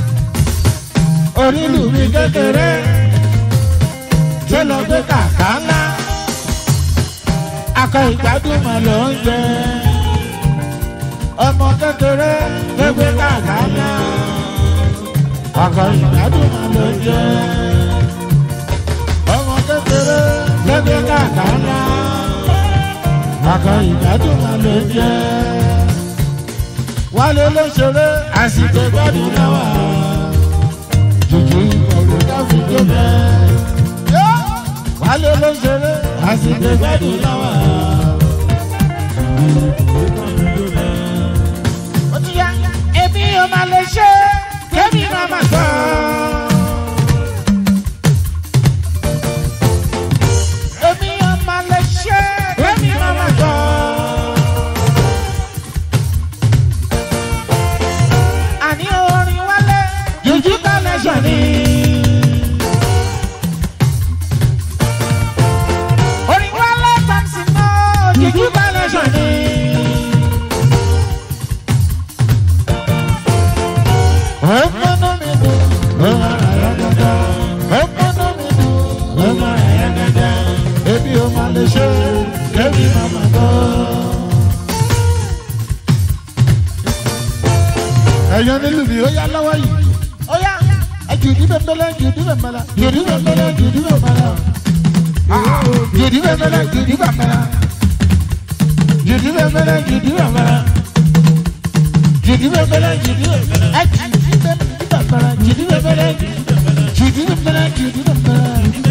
onílù mi kékeré tó lọ dé kàkà ńlá akọ ìgbádùn mà ló ń jẹ ọmọ kékeré tó gbé kàkà ńlá akọ ìgbádùn mà ló ń jẹ ọmọ kékeré tó gbé kàkà ńlá akọ ìgbádùn mà ló ń jẹ wálé ló ṣeré àsìkò gbádùn náà wà jùjú ìkọ̀wé káfí tó bẹ́ẹ̀. wálé ló ṣeré àsìkò gbádùn náà wà. ó ti yá èmi ò máa lè ṣe kébì máa máa gbọ́. èmi ò máa lè ṣe kébì máa máa gbọ́. àní orin wálé jùjú collection ni. orin wálé thompson náà jùjú collection ni. ọmọnú mi dùn ọmọ àyà gàgà ọmọnú mi dùn ọmọ àyà gàgà ebi o máa lè ṣe kébì máa máa gbọ́. ẹ̀yọ́ nílùú mi ó yá lọ́wọ́ yìí. ó yá jùdí bẹ́ẹ̀ jùdí bẹ́ẹ̀ mẹ́la jùdí bẹ́ẹ̀ mẹ́la jùdí bẹ́ẹ̀ mẹ́la. jùdí bẹ́ẹ̀ mẹ́la jùdí bẹ́ẹ̀ mẹ́la. jùdí bẹ́ẹ̀ mẹ́la jùdí bẹ́ẹ̀ mẹ́la. jùdí bẹ́ẹ̀ mẹ́la jùdí bẹ́ẹ̀ mẹ́la. ẹ jùdí bẹ́ẹ̀ mẹ́la jùdí bẹ́ẹ̀ mẹ́la jùdí bẹ́ẹ̀ mẹ́la jùdí bẹ́ẹ̀ mẹ́la.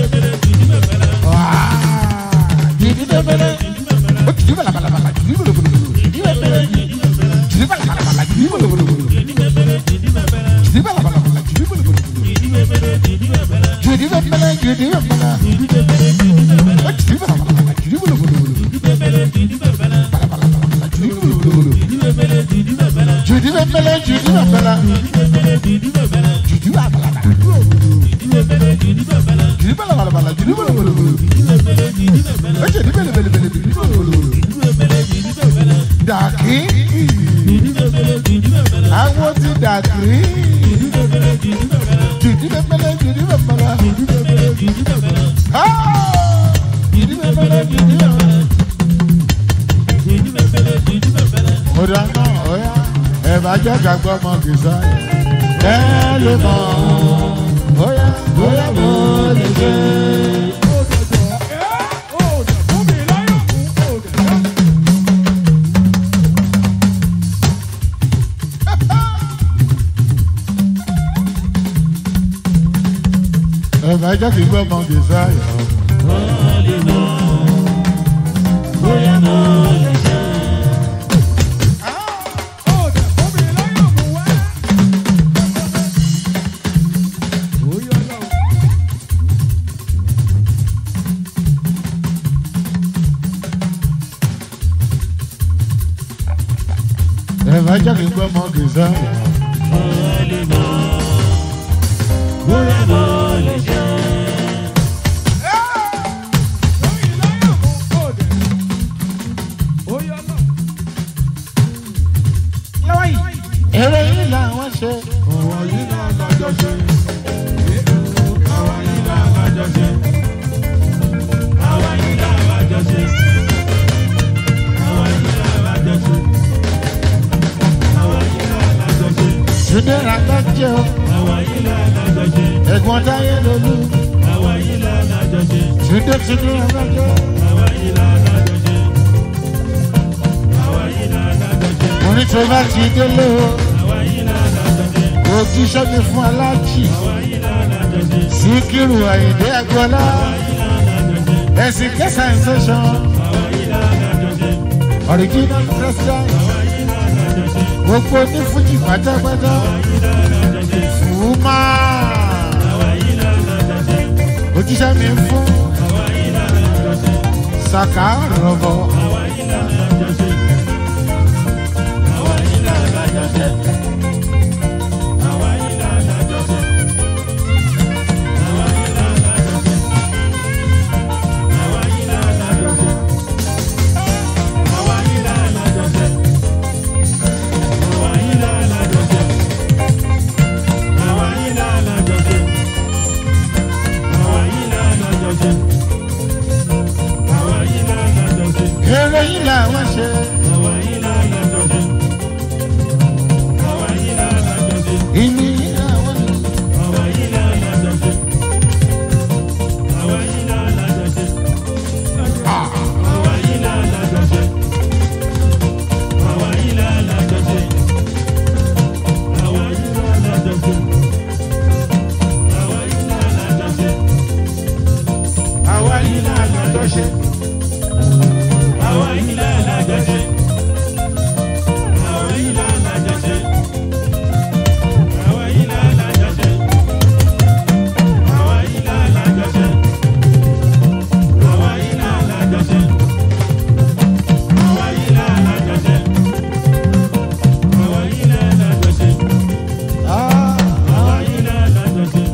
Wáá, jùdí bẹ́ẹ̀ mẹ́la. ó jùdí bẹ́ẹ̀ mẹ́la mẹ́la jùdí bẹ́ẹ̀ mẹ́la jùdí bẹ́ẹ̀ mẹ́la jùdí bẹ́ẹ̀ mẹ́la mẹ́la jùdí bẹ́ẹ̀ mẹ́la. Judi bala bala bala, judi bala bala bala. Judi bala bala, judi bala bala. Oh, judi bala bala bala, judi bala bala bala. Bala bala bala bala, judi bala bala bala. Judi bala bala, judi bala bala. Judi bala bala bala. Judi bala bala bala, judi bala bala bala. Oh, judi bala bala bala, judi bala bala bala. Dàkí. Àwọn ti dàkí. Judi bala bala, judi bala bala. Ah! Judi bala bala, judi bala bala. Ọ̀dà náà ọ̀yá ẹ̀ bá jẹ́ gbàgbọ́ ọmọ kìsà ẹ lè mọ̀ bóyá bóyá mo lè ṣe. Ẹ bá jẹ́ kí gbọ́ ọmọ kìsà yọ. Ẹ bá jẹ́ kí gbọ́ ọmọ kìsà yọ. eré yìí làwọn ṣe. Àwa yìí náà lájọ ṣe. Àwa yìí náà lájọ ṣe. Àwa yìí náà lájọ ṣe. Àwa yìí náà lájọ ṣe. Àwa yìí náà lájọ ṣe. Túndé Ràgbájẹ́ o, Àwa yìí náà lájọ ṣe. ẹ̀gbọ́n Táyé Lolú. Àwa yìí náà lájọ ṣe. Túndé Túndé Ràgbájẹ́. Àwa yìí náà lájọ ṣe. Àwa yìí náà lájọ ṣe. Orin tó bá ti délé o, Àwa yìí náà lájọ ṣe. ojú ṣẹ́gi fún aláàjì. Àwa yìí náà lájọ ṣe. Síkírù Àyìndé Agbọ́lá. Ẹ̀sìn kẹsàn-án ṣẹ̀ṣọ́. Àwa yìí náà lájọ ṣe. Original president. Àwa yìí náà lájọ ṣe. Gbogbo ní Fújì pátápátá. Fùmá. Òjíṣẹ́ mi ń fún. Sàkà rọ̀bọ̀. Eré yìí làwọn ṣe. Ìní yìí làwọn ṣe. Àwa yìí náà lájọ ṣe. Àwa yìí náà lájọ ṣe. Àwa yìí náà lájọ ṣe. Àwa yìí náà lájọ ṣe. Àwa yìí náà lájọ ṣe. Àwa yìí náà lájọ ṣe. Àwa yìí náà lájọ ṣe. Àwa yìí náà lájọ ṣe. Ah, Àwa yìí náà lájọ ṣe. Àwa yìí náà lájọ ṣe. Àwa yìí náà lájọ ṣe.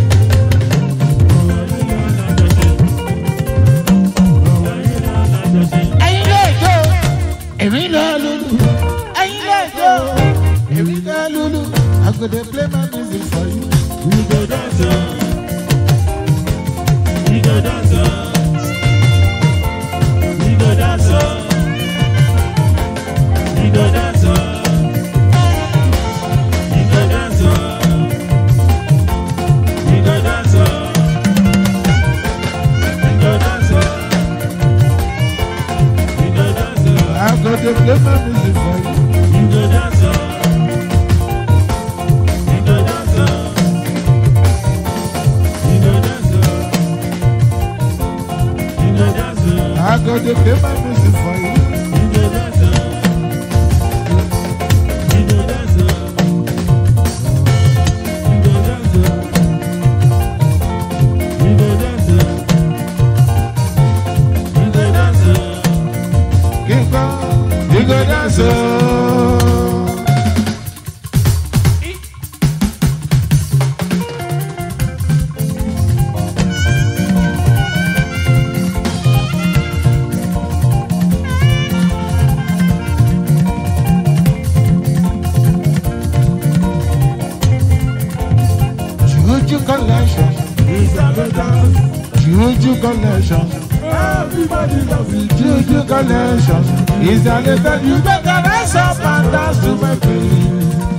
Ẹ̀yin lè jó. Èmi lè lulu. Ẹ̀yin lè jó. Èmi lè lulu. I go dey play my music for you. We go dance, oh. we go dance, oh. we go dance, oh. we go dance, oh. we go dance, oh. we go dance, oh. we go dance, oh. we go dance, oh. I go dey play my music for you. we go dance, oh. we go dance, oh. we go dance, oh. we go dance, oh. I go dey play my music for you. we go dance, oh. we go dance, oh. we go dance, oh. we go dance, oh. we go dance, oh. Kíkọ́, you go dance o. Juju collection, It's a good dance. Juju collection, Everybody loves it. Juju collection. Is a little you better rise up and dance to my beat.